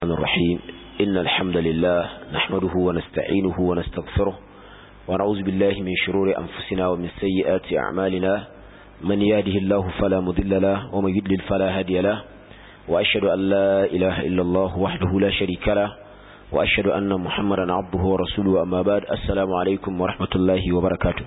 الرحيم إن الحمد لله نحمده ونستعينه ونستغفره ونعوذ بالله من شرور أنفسنا ومن سيئات أعمالنا من يهده الله فلا مضل له ومن يضلل فلا هادي له وأشهد أن لا إله إلا الله وحده لا شريك له وأشهد أن محمدا عبده ورسوله أما بعد السلام عليكم ورحمة الله وبركاته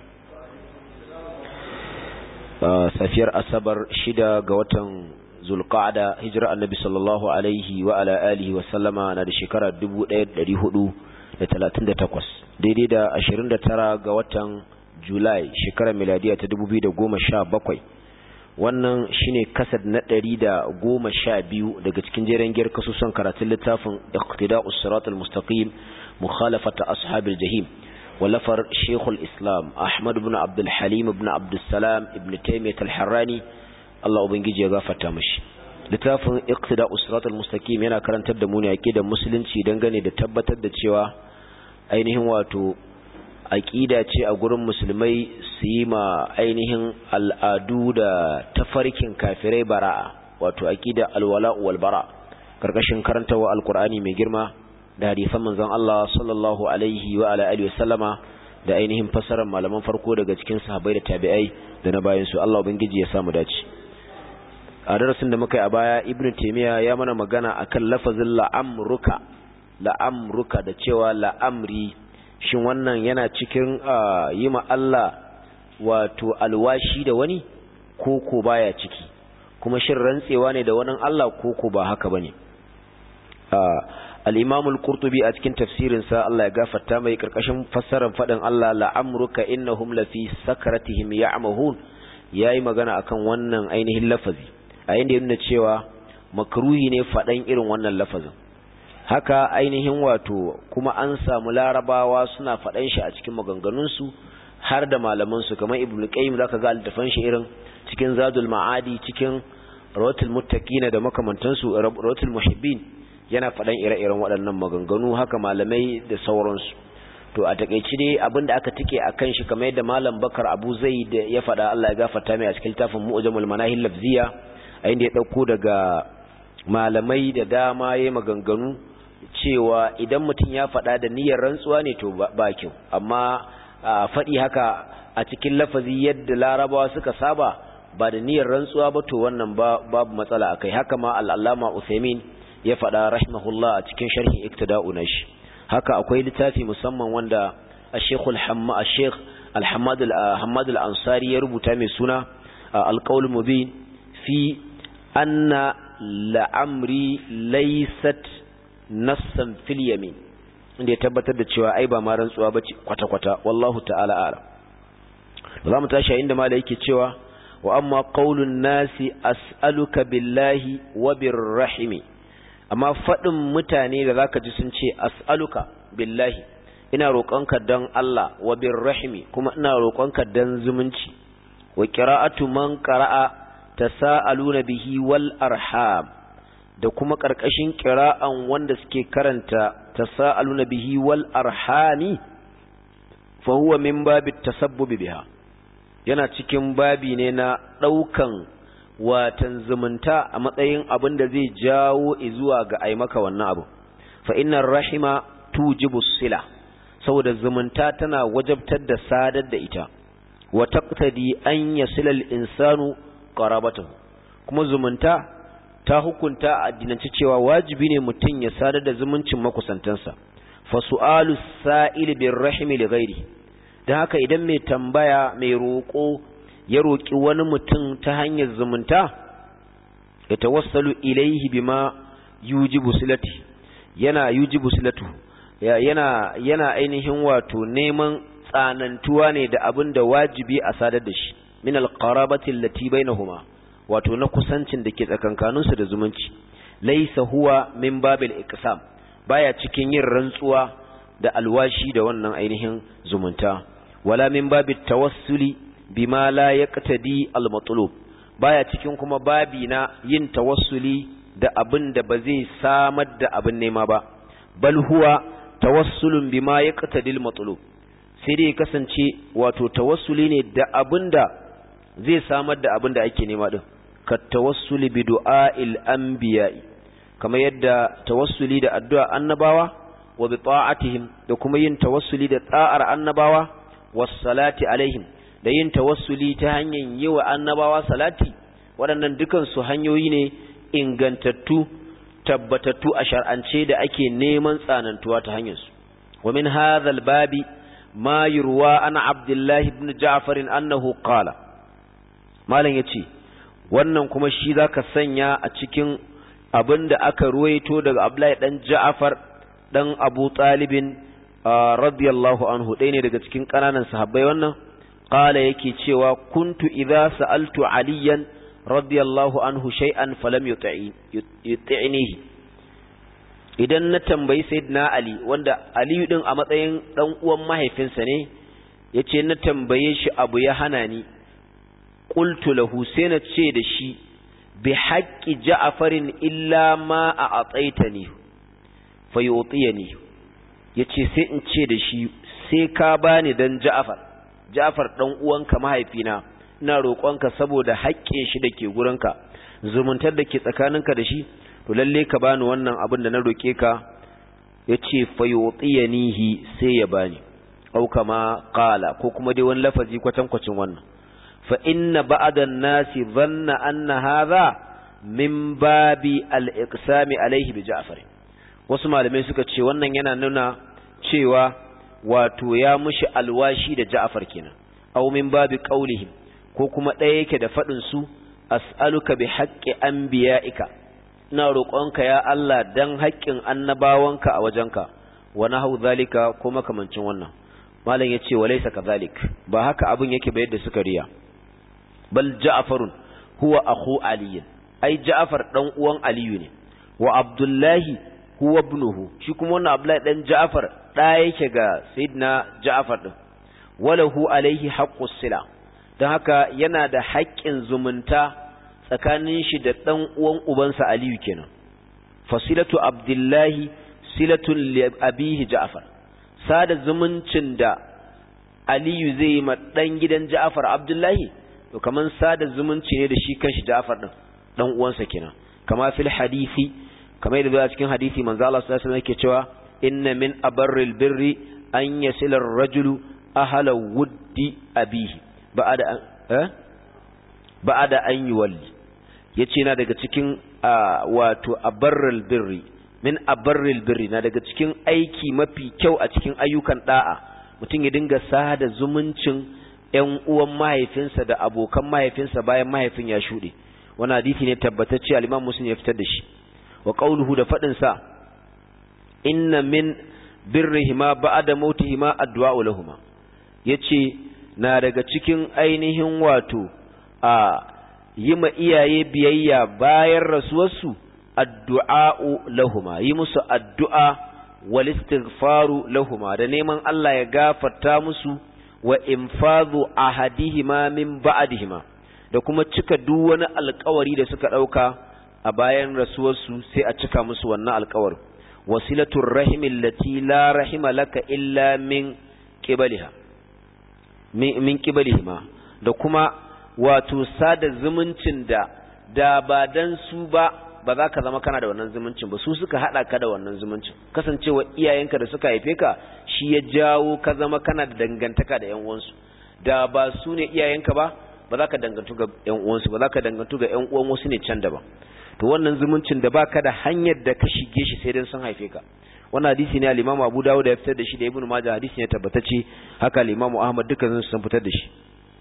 safiyar asabar shida ga watan zulqa'ada hijira annabi sallallahu alaihi wa ala alihi wa sallama na da shekara 1438 daidai da 29 ga watan julai shekarar miladiya ta 2017 wannan shine kasad na 112 daga cikin jeren giyar kasusan karatun littafin iqtida'us siratal mustaqim mukhalafata ashabil jahim ولفر شيخ الإسلام أحمد بن عبد الحليم بن عبد السلام ابن تيمية الحراني الله أبنجي يغافة تامش littafin iqtida usratul mustaqim yana karantar da mu ne aqidar musulunci dangane da tabbatar da cewa ainihin wato aqida ce a gurin musulmai su yi ma ainihin al'adu da tafarkin kafirai bara'a wato aqida alwala wal bara karkashin karantawa alqur'ani mai girma da hadisan manzon Allah sallallahu alaihi wa ala alihi wasallama da ainihin fasarar malaman farko daga cikin sahabbai da tabi'ai da na bayan su Allah ubangiji ya samu dace a darasin da muka yi a baya ibnu taymiya ya mana magana akan lafazin la'amruka la'amruka da cewa la'amri shin wannan yana cikin yi ma Allah wato alwashi da wani ko ko baya ciki kuma shin rantsewa ne da wani Allah ko ko ba haka bane al-imam al-qurtubi a cikin tafsirinsa Allah ya gafarta mai karkashin fassarar fadin Allah la'amruka innahum lafi sakaratihim ya'mahun yayi magana akan wannan ainihin lafazi a inda yana cewa makruhi ne fadan irin wannan lafazin haka ainihin wato kuma an samu larabawa suna fadan shi a cikin maganganun su har da malaman su kamar ibnu qayyim zaka ga altafan shi irin cikin zadul ma'adi cikin rawatul muttaqin da makamantansu rawatul muhibbin yana faɗan ire-iren waɗannan maganganu haka malamai da sauransu to a takeici dai abinda aka tike akan shi kamar yadda malam Bakar Abu Zaid ya faɗa Allah ya gafarta mai a cikin tafin Mu'jamul Manahil Lafziya a inda ya dauko daga malamai da dama yayin maganganu cewa idan mutum ya faɗa da niyyar rantsuwa ne to ba kyau amma faɗi haka a cikin lafazi yadda larabawa suka saba ba da niyyar rantsuwa ba to wannan babu matsala akai haka ma al-Allama Uthaymeen ya faɗa rahimahullah a cikin sharhin iktida'u na shi haka akwai littafi musamman wanda al-Sheikh al-Sheikh al-Hamad al-Hamad al-Ansari ya rubuta mai suna al-Qawl Mubin fi anna la'amri laysat nassan fil yamin inda ya tabbatar da cewa ai ba ma rantsuwa bace kwata-kwata wallahu ta'ala a'lam za mu tashi inda malai yake cewa wa amma qaulun nasi as'aluka billahi wa birrahimi amma faɗin mutane da zaka ji sun ce as'aluka billahi ina roƙonka dan Allah wa birrahimi kuma ina roƙonka dan zumunci wa qira'atu man qara'a tasaaluna bihi wal arham da kuma ƙarƙashin qira'an wanda suke karanta tasaaluna bihi wal arhami fa huwa min babi tasabbubi biha yana cikin babi ne na ɗaukan watan zumunta a matsayin abin da zai jawo zuwa ga ai maka wannan abu fa innar rahima tujibu sila saboda zumunta tana wajabtar da sadar da ita wa taqtadi an yasila al-insanu qarabatahu kuma zumunta ta hukunta a addinance cewa wajibi ne mutum ya sadar da zumuncin makusantansa fa su'alu sa'il bir rahimi li ghairi dan haka idan mai tambaya mai roƙo ya roƙi wani mutum ta hanyar zumunta ya tawassalu ilaihi bima yujibu silati yana yujibu silatu yana yana ainihin wato neman tsanantuwa ne da abin da wajibi a sadar da shi min alqarabati allati bainahuma wato na kusancin da ke tsakankanin su da zumunci laysa huwa min babil iqsam baya cikin yin rantsuwa da alwashi da wannan ainihin zumunta wala min babit tawassuli bima la yaqtadi al-matlub baya cikin kuma babi na yin tawassuli da abin da ba zai samar da abin nema ba bal huwa tawassulun bima yaqtadi al-matlub sai dai kasance wato tawassuli ne da abin da zai samar da abin da ake nema din ka tawassuli bi du'a'il anbiya'i kamar yadda tawassuli da addu'a annabawa wa bi ta'atihim da kuma yin tawassuli da ta'ar annabawa was salati alaihim da yin tawassuli ta hanyar yi wa annabawa salati waɗannan dukan su hanyoyi ne ingantattu tabbatattu a shar'ance da ake neman tsanantuwa ta hanyar su wa min hadha babi ma yurwa ana abdullahi ibn ja'far annahu qala malam yace wannan kuma shi zaka sanya a cikin abinda aka ruwaito daga abdullahi dan ja'far dan abu talibin radiyallahu anhu ɗaya ne daga cikin ƙananan sahabbai wannan qala yake cewa kuntu idza sa'altu aliyan radiyallahu anhu shay'an falam yut'inihi idan na tambayi sayyidina ali wanda aliyu din a matsayin dan uwan mahaifinsa ne yace na tambaye shi abu ya hana ni qultu lahu sai na ce da shi bi haqqi ja'farin illa ma a ataitani fa yutiyani yace sai in ce da shi sai ka bani dan ja'far ja'far dan uwanka mahaifina ina roƙonka saboda haƙƙin shi dake gurinka zumuntar da ke tsakaninka da shi to lalle ka bani wannan abin da na roke ka yace fayutiyanihi sai ya bani au kama qala ko kuma dai wani lafazi kwatankwacin wannan fa inna ba'da an-nasi dhanna anna hadha min babi al-iqsami alayhi bi Ja'far wasu malamai suka ce wannan yana nuna cewa wato ya mushi alwashi da Ja'far kenan aw min babi qaulihim ko kuma ɗaya yake da faɗin su as'aluka bi haqqi anbiya'ika ina roƙonka ya Allah dan haƙƙin annabawanka a wajenka wa nahu zalika ko makamancin wannan malam yace walaysa kadhalik ba haka abin yake ba yadda suka riya bal ja'farun huwa akhu ali ai ja'far dan uwan aliyu ne wa abdullahi huwa ibnuhu shi kuma wannan abdullahi dan ja'far da yake ga sayyidina ja'far din walahu alaihi haqqus sila dan haka yana da haƙƙin zumunta tsakanin shi da ɗan uwan ubansa Aliyu kenan fasilatu Abdullahi silatun li abihi Ja'far sada zumuncin da Aliyu zai yi ma ɗan gidan Ja'far Abdullahi to kaman sada zumunci ne da shi kanshi Ja'far din dan uwansa kenan kama fil hadisi kamar yadda a cikin hadisi manzo Allah sallallahu alaihi wasallam yake cewa inna min abarril birri an yasila ar-rajulu ahla wuddi abihi ba'ada eh ba'ada an yuwalli yace na daga cikin wato abarril birri min abarril birri na daga cikin aiki mafi kyau a cikin ayyukan da'a mutum ya dinga sada zumuncin ƴan uwan mahaifinsa da abokan mahaifinsa bayan mahaifin ya shuɗe wani hadisi ne tabbatacce al-Imam Muslim ya fitar da shi wa qawluhu da fadin sa inna min birrihima ba'da mautihima addu'a lahumma yace na daga cikin ainihin wato a yi ma iyaye biyayya bayan rasuwarsu addu'a'u lahuma yi musu addu'a wal istighfaru lahuma da neman Allah ya gafarta musu wa infadhu ahadihima min ba'dihima da kuma cika duk wani alƙawari da suka ɗauka a bayan rasuwarsu sai a cika musu wannan alƙawarin wasilatur rahimil lati la rahima laka illa min qibaliha min qibalihima da kuma wato sada zumuncin da da ba dan su ba ba za ka zama kana da wannan zumuncin ba su suka hada ka da wannan zumuncin kasancewa iyayenka da suka haife ka shi ya jawo ka zama kana da dangantaka da yan uwansu da ba su ne iyayenka ba ba za ka dangantu ga yan uwansu ba za ka dangantu ga yan uwan wasu ne can daban to wannan zumuncin da baka da hanyar da ka shige shi sai dan sun haife ka wannan hadisi ne al-Imam Abu Dawud ya fitar da shi da Ibn Majah hadisi ne tabbatacce haka al-Imam Ahmad dukkan sun fitar da shi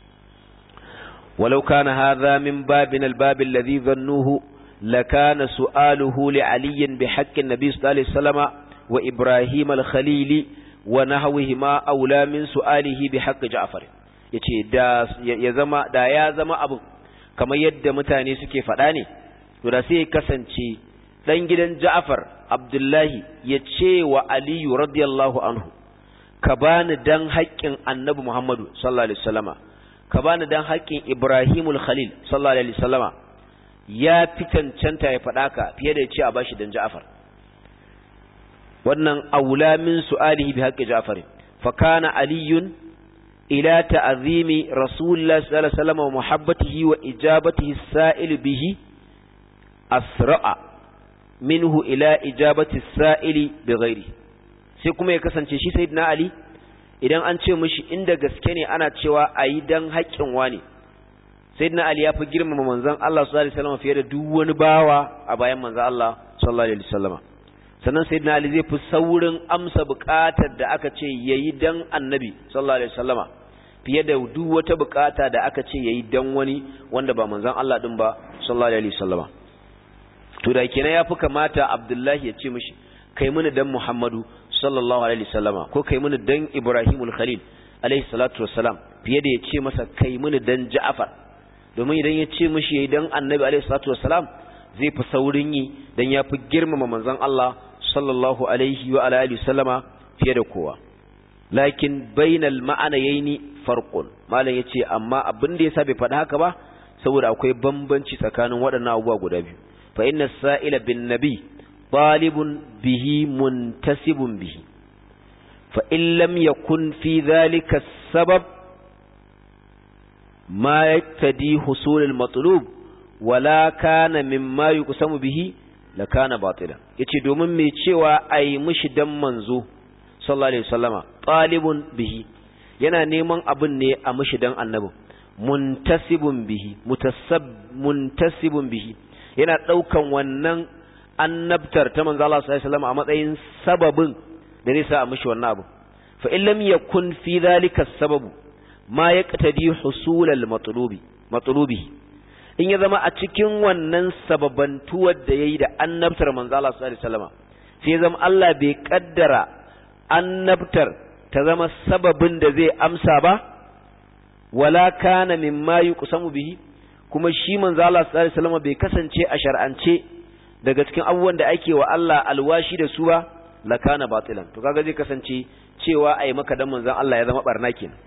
ولو كان هذا من باب الباب الذي ظنوه لكان سؤاله لعلي بحق النبي صلى الله عليه وسلم وإبراهيم الخليل ونحوهما أولى من سؤاله بحق جعفر yace da ya zama da ya zama abu kamar yadda mutane suke faɗa ne to da sai kasance dan gidan Ja'far Abdullahi ya ce wa Aliyu radiyallahu anhu ka bani dan haƙƙin Annabi Muhammadu sallallahu alaihi wasallama ka bani dan haƙƙin Ibrahimul Khalil sallallahu alaihi wasallama ya fi cancanta ya faɗa ka fiye da ya ce a bashi dan Ja'far wannan aula min su'alihi bi haqqi Ja'far fa kana aliyun ila ta'zimi rasulullah sallallahu alaihi wasallam wa muhabbatihi wa ijabatihi sa'il bihi asra'a minhu ila ijabati sa'ili bi ghairi sai kuma ya kasance shi sayyidina ali idan an ce mishi inda gaske ne ana cewa ayi dan haƙƙin wani sayyidina ali ya fi girmama manzon Allah sallallahu alaihi wasallam fiye da duk wani bawa a bayan manzon Allah sallallahu alaihi wasallam sannan sayyidina ali zai fi saurin amsa buƙatar da aka ce yayi dan annabi sallallahu alaihi wasallama fiye da duk wata buƙata da aka ce yayi dan wani wanda ba manzon Allah din ba sallallahu alaihi wasallama to da kenan yafi kamata Abdullahi ya ce mishi kai mini dan Muhammadu sallallahu alaihi wasallama ko kai mini dan Ibrahimul Khalil alaihi salatu wassalam fiye da ya ce masa kai mini dan Ja'far domin idan ya ce mishi yayi dan Annabi alaihi salatu wassalam zai fi saurin yi dan yafi girmama manzon Allah sallallahu alaihi wa alihi wasallama fiye da kowa lakin bainal ma'anayaini farqun malam yace amma abin da yasa bai faɗa haka ba saboda akwai bambanci tsakanin waɗannan abubuwa guda biyu fa inna sa'ila bin nabi talibun bihi muntasibun bihi fa in lam yakun fi dhalika sabab ma yaktadi husul al-matlub wala kana mimma yuqsamu bihi la kana batila yace domin me cewa ai mushi dan manzo sallallahu alaihi wasallama talibun bihi yana neman abin ne a mushi dan annabi muntasibun bihi mutassab muntasibun bihi yana daukan wannan annabtar ta manzo Allah sallallahu alaihi wasallam a matsayin sababin da zai sa a mishi wannan abu fa in lam yakun fi dhalika sababu ma yaqtadi husul al matlubi matlubi in ya zama a cikin wannan sababantuwar da yayi da annabtar manzo Allah sallallahu alaihi wasallam sai ya zama Allah bai kaddara annabtar ta zama sababin da zai amsa ba wala kana mimma yuqsamu bihi kuma shi manzo Allah sallallahu alaihi wasallam bai kasance a shar'ance daga cikin abubuwan da ake wa Allah alwashi da su ba lakana batilan to kaga zai kasance cewa ai maka dan manzon Allah ya zama barna kenan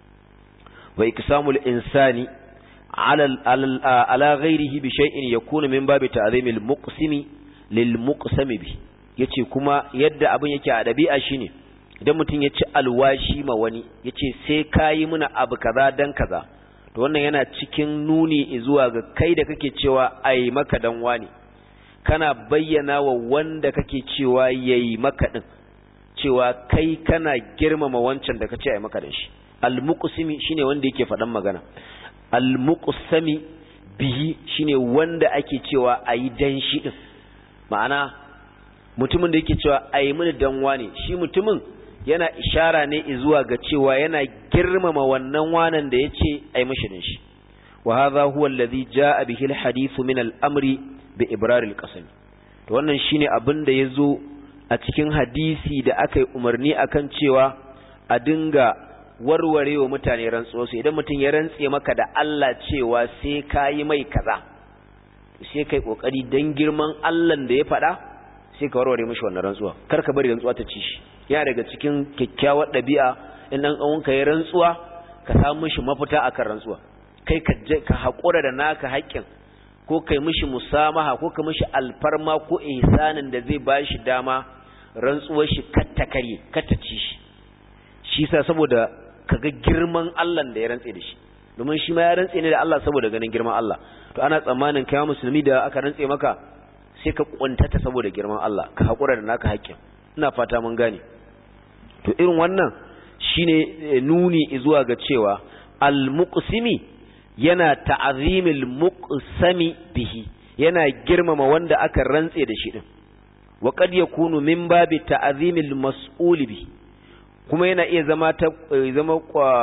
wa iksamul insani ala ala ghairihi bi shay'in yakunu min babi ta'zimil muqsimi lil muqsami bi yace kuma yadda abin yake a dabi'a shine idan mutum ya ci alwashi ma wani yace sai kayi muna abu kaza dan kaza to wannan yana cikin nuni zuwa ga kai da kake cewa ai maka dan wani kana bayyana wa wanda kake cewa yayi maka din cewa kai kana girmama wancan da kace ai maka din shi almuqsimi shine wanda yake faɗan magana almuqsami bihi shine wanda ake cewa ayi dan shi din ma'ana mutumin da yake cewa ayi mini dan wane shi mutumin yana ishara ne zuwa ga cewa yana girmama wannan wanan da yace ayi mishi din shi wa hadha huwa alladhi jaa bihi alhadith min al-amri bi ibrar al-qasam to wannan shine abin da yazo a cikin hadisi da aka yi umarni akan cewa a dinga warware wa mutane rantsuwa su idan mutum ya rantse maka da Allah cewa sai kayi mai kaza sai kai kokari dan girman Allah da ya faɗa sai ka warware mishi wannan rantsuwa kar ka bari rantsuwa ta ci shi yana daga cikin kyakkyawar ɗabi'a in dan ƙawunka ya rantsuwa ka samu mishi mafita akan rantsuwa kai ka haƙura da naka haƙƙin ko kai mishi musamaha ko ka mishi alfarma ko ihsanin da zai ba shi dama rantsuwar shi katta kare katta ci shi shi sa saboda kaga girman Allah da ya rantse da shi domin shi ma ya rantse ne da Allah saboda ganin girman Allah to ana tsammanin kai musulmi da aka rantse maka sai ka kuntata saboda girman Allah ka haƙura da naka haƙƙin ina fata mun gane to irin wannan shine nuni zuwa ga cewa al-muqsimi yana ta'azimil muqsami bihi yana girmama wanda aka rantse da shi din wa qad yakunu min babi ta'azimil mas'ul bihi kuma yana iya zama ta zama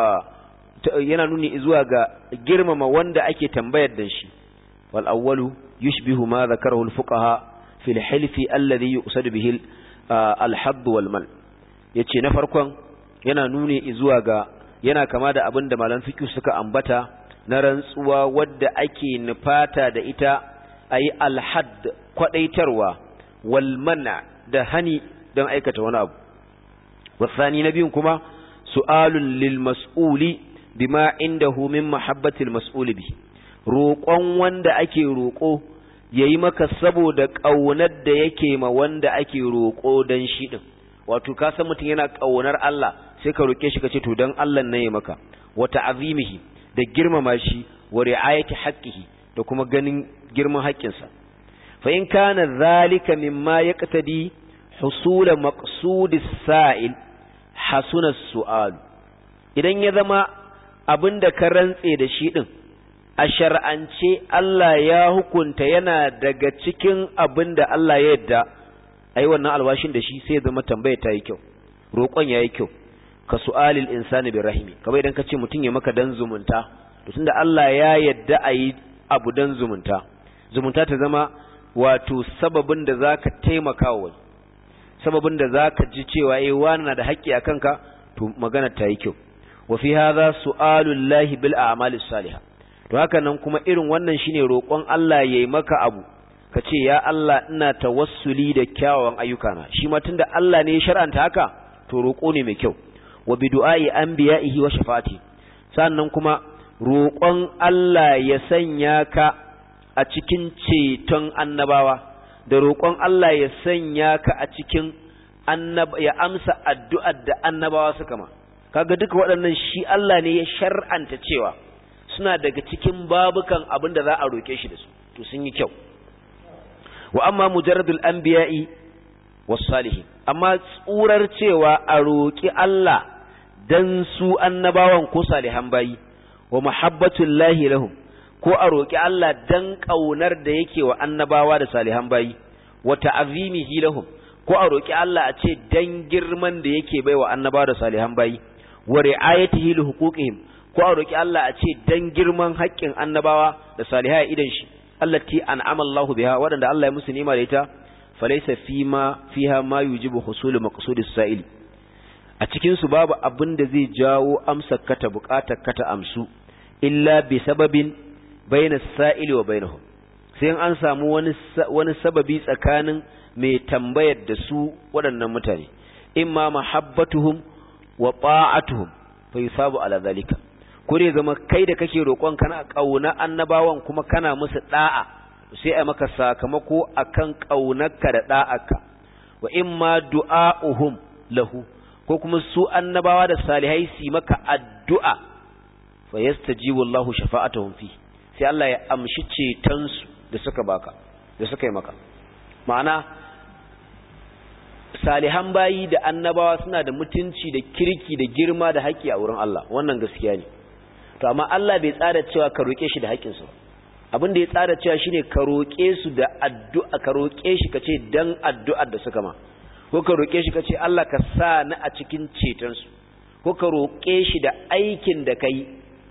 yana nuni zuwa ga girmama wanda ake tambayar da shi wal awwalu yushbihu ma dhakarahu al fuqaha fi al hilfi alladhi yuqsad bihi al hadd wal mal yace na farkon yana nuni zuwa ga yana kama da abin da malan fiqh suka ambata na rantsuwa wadda ake nufata da ita ayi al hadd kwadaitarwa wal mana da hani don aikata wani abu والثاني نبي كما سؤال للمسؤول بما عنده من محبة المسؤول به roƙon wanda ake roƙo yayi maka saboda ƙaunar da yake ma wanda ake roƙo dan shi din wato ka san mutum yana ƙaunar Allah sai ka roƙe shi kace to dan Allah ne ya maka wa ta'zimihi da girmama shi wa ri'ayati haqqihi da kuma ganin girman haƙƙinsa fa in kana zalika mimma yaqtadi husul maqsud as-sa'il hasuna as-su'al idan ya zama abinda ka rantse da shi din a shar'ance Allah ya hukunta yana daga cikin abinda Allah ya yadda ai wannan alwashin da shi sai ya zama tambaya ta yi kyau roƙon ya yi kyau ka su'alil insani bi rahimi kamar idan ka ce mutum ya maka dan zumunta to tunda Allah ya yadda a yi abu dan zumunta zumunta ta zama wato sababin da zaka taimaka wa sababin da zaka ji cewa eh wani na da haƙƙi a kanka to magana ta yi kyau wa fi hadha su'alul lahi bil a'malis salihah to haka nan kuma irin wannan shine roƙon Allah yayi maka abu ka ce ya Allah ina tawassuli da kyawawan ayyukana shi ma tunda Allah ne ya shar'anta haka to roƙo ne mai kyau wa bi du'a'i anbiya'ihi wa shafa'ati sannan kuma roƙon Allah ya sanya ka a cikin ceton annabawa da roƙon Allah ya sanya ka a cikin annaba ya amsa addu'ar da annabawa suka ma kaga duka waɗannan shi Allah ne ya shar'anta cewa suna daga cikin babukan abin da za a roƙe shi da su to sun yi kyau wa amma mujarradul anbiya'i was salihin amma tsurar cewa a roƙi Allah dan su annabawan ko salihan bayi wa muhabbatul lahi lahum ko a roƙi Allah dan ƙaunar da yake wa annabawa da salihan bayi wa ta'zimihi lahum ko a roƙi Allah a ce dan girman da yake baiwa annabawa da salihan bayi wa ri'ayatihi li huquqihim ko a roƙi Allah a ce dan girman haƙƙin annabawa da salihai idan shi allati an'ama Allahu biha wadanda Allah ya musu nima da ita falaysa fima fiha ma yujibu husul maqsudis sa'ili a cikin su babu abin da zai jawo amsa kata bukatar kata amsu illa bi sababin bayna sa'ili wa bainahum sai an samu wani wani sababi tsakanin mai tambayar da su waɗannan mutane imma mahabbatuhum wa ta'atuhum fa yusabu ala zalika ko dai zama kai da kake roƙon kana ƙauna annabawan kuma kana musu da'a sai a maka sakamako akan ƙaunarka da da'arka wa imma du'a'uhum lahu ko kuma su annabawa da salihai su maka addu'a fa yastajibu Allahu shafa'atuhum fi sai Allah ya amshi ceton su da suka baka da suka yi maka ma'ana salihan bayi da annabawa suna da mutunci da kirki da girma da haƙƙi a wurin Allah wannan gaskiya ne to amma Allah bai tsara cewa ka roƙe shi da haƙƙinsu abin da ya tsara cewa shine ka roƙe su da addu'a ka roƙe shi ka ce dan addu'ar da suka ma ko ka roƙe shi ka ce Allah ka sa ni a cikin cetonsu ko ka roƙe shi da aikin da kai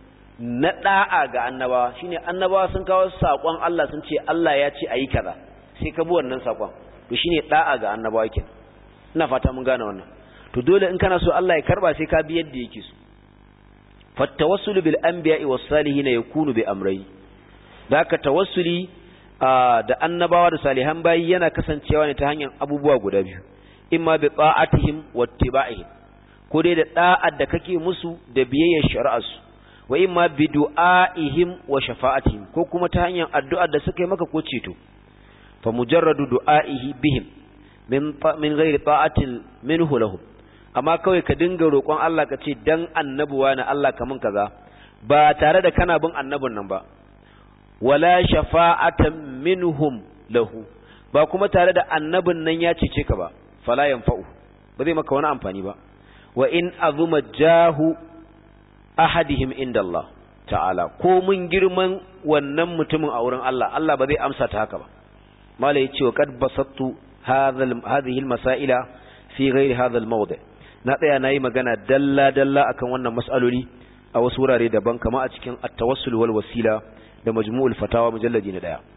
na da'a ga annabawa shine annabawa sun kawo saƙon Allah sun ce Allah ya ce ayi kaza sai ka bi wannan saƙon to shine da'a ga annabawa kenan ina fata mun gane wannan to dole in kana so Allah ya karba sai ka bi yadda yake so fattawassulu bil anbiya'i was salihin yakunu bi amrai da ka tawassuli da annabawa da salihan bayi yana kasancewa ne ta hanyar abubuwa guda biyu imma bi ta'atihim wattiba'ihim ko dai da da'ar da kake musu da biyayyar shari'arsu wa imma bi du'aihim wa shafa'atihim ko kuma ta hanyar addu'ar da suka yi maka ko ceto fa mujarradu du'aihi bihim min min ghairi ta'atin minhu lahum amma kawai ka dinga roƙon Allah ka ce dan annabuwa na Allah kamun kaza ba tare da kana bin annabin nan ba wala shafa'atan minhum lahu ba kuma tare da annabin nan ya cece ka ba fala yanfa'u ba zai maka wani amfani ba wa in azuma jahu ahadihim inda Allah ta'ala ko mun girman wannan mutumin a wurin Allah Allah ba zai amsa ta haka ba mala yace wa qad basattu hadhihi al-masaila fi ghairi hadha al-mawdi' na tsaya na yi magana dalla-dalla akan wannan mas'aloli a wasu wurare daban kama a cikin at-tawassul wal wasila da majmu'ul fatawa mujalladi na daya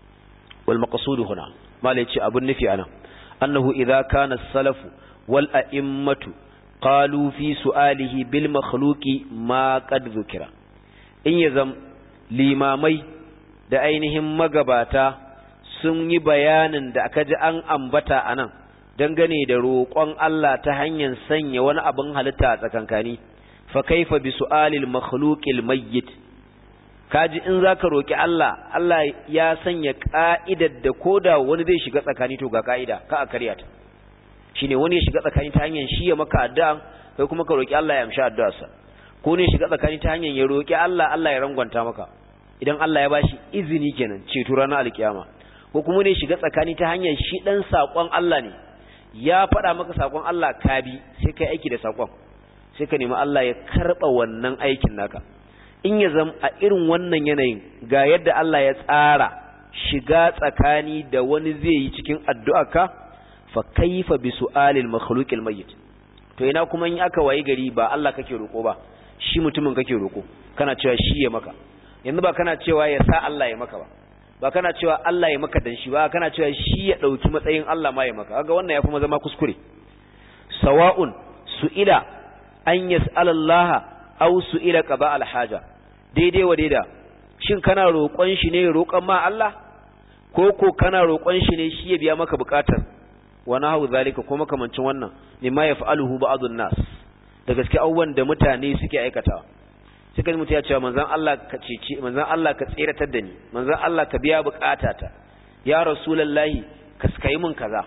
wal maqsud huna mala yace abun nufi ana annahu idza kana as-salafu wal a'immatu qalu fi su'alihi bil makhluqi ma qad dhukira in yazam limamai da ainihin magabata sun yi bayanin da aka ji an ambata anan dangane da roƙon Allah ta hanyar sanya wani abin halitta a tsakankani fa kaifa bi su'alil makhluqil mayyit kaji in zaka roki Allah Allah ya sanya ka'idar da koda wani zai shiga tsakani to ga ka'ida ka a karya ta shine wani ya shiga tsakani ta hanyar shi ya maka addu'a kai kuma ka roki Allah ya amshi addu'arsa ko ne shiga tsakani ta hanyar ya roki Allah Allah ya rangwanta maka idan Allah ya bashi izini kenan ceto ranar alkiyama ko kuma ne shiga tsakani ta hanyar shi dan sakon Allah ne ya faɗa maka sakon Allah ka bi sai kai aiki da sakon sai ka nemi Allah ya karba wannan aikin naka in ya zama a irin wannan yanayin ga yadda Allah ya tsara shiga tsakani da wani zai yi cikin addu'arka fa kaifa bi su'alil makhluqil mayyit to ina kuma in aka wayi gari ba Allah kake roko ba shi mutumin kake roko kana cewa shi ya maka yanzu ba kana cewa ya sa Allah ya maka ba ba kana cewa Allah ya maka dan shi ba kana cewa shi ya dauki matsayin Allah ma ya maka kaga wannan ya kuma zama kuskure sawa'un su'ila an yas'ala Allah aw su'ila qaba al-haja daidai wa daida shin kana roƙon shi ne roƙon ma Allah ko ko kana roƙon shi ne shi ya biya maka buƙatar wa nahu zalika ko makamancin wannan mimma yaf'aluhu ba'dun nas da gaske abubuwan da mutane suke aikatawa sai kan mutum ya ce manzon Allah ka cece manzon Allah ka tseratar da ni manzon Allah ka biya buƙatata ya rasulullahi ka kai mun kaza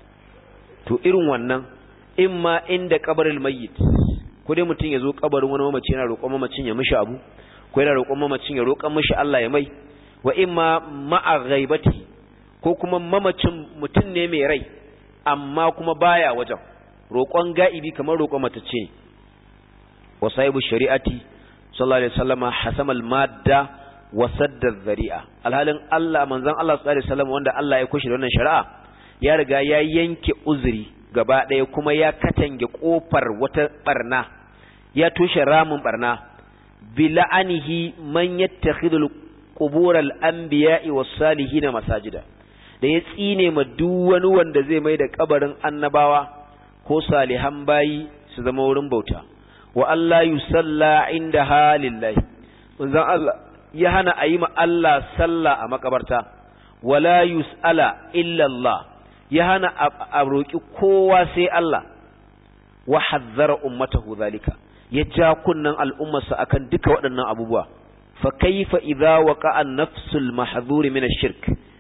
to irin wannan imma inda qabril mayyit ko dai mutum ya zo kabarin wani mamaci yana roƙon mamacin ya mishi abu ko yana roƙon mamacin ya roƙon mishi Allah ya mai wa imma ma'a ghaibati ko kuma mamacin mutum ne mai rai amma kuma baya wajen roƙon ga'ibi kamar roƙon matacce ne wa sahibu shari'ati sallallahu alaihi wasallama hasamal madda wa sadda zari'a alhalin Allah manzon Allah sallallahu alaihi wasallam wanda Allah ya kushi da wannan shari'a ya riga ya yanke uzuri gaba ɗaya kuma ya katange kofar wata barna ya tushe ramin barna bila'anihi man yattakhidul qubur al-anbiya'i was-salihin masajida da ya tsine ma duk wani wanda zai mai da kabarin annabawa ko salihan bayi su zama wurin bauta wa Allah yusalla inda halillahi manzon Allah ya hana a yi ma Allah sallah a makabarta wala yus'ala illa Allah ya hana a roƙi kowa sai Allah wa hazzara ummatahu zalika ya ja kunnan al'ummarsa akan duka waɗannan abubuwa fa kaifa idza waqa'a an-nafsul mahdhur min ash-shirk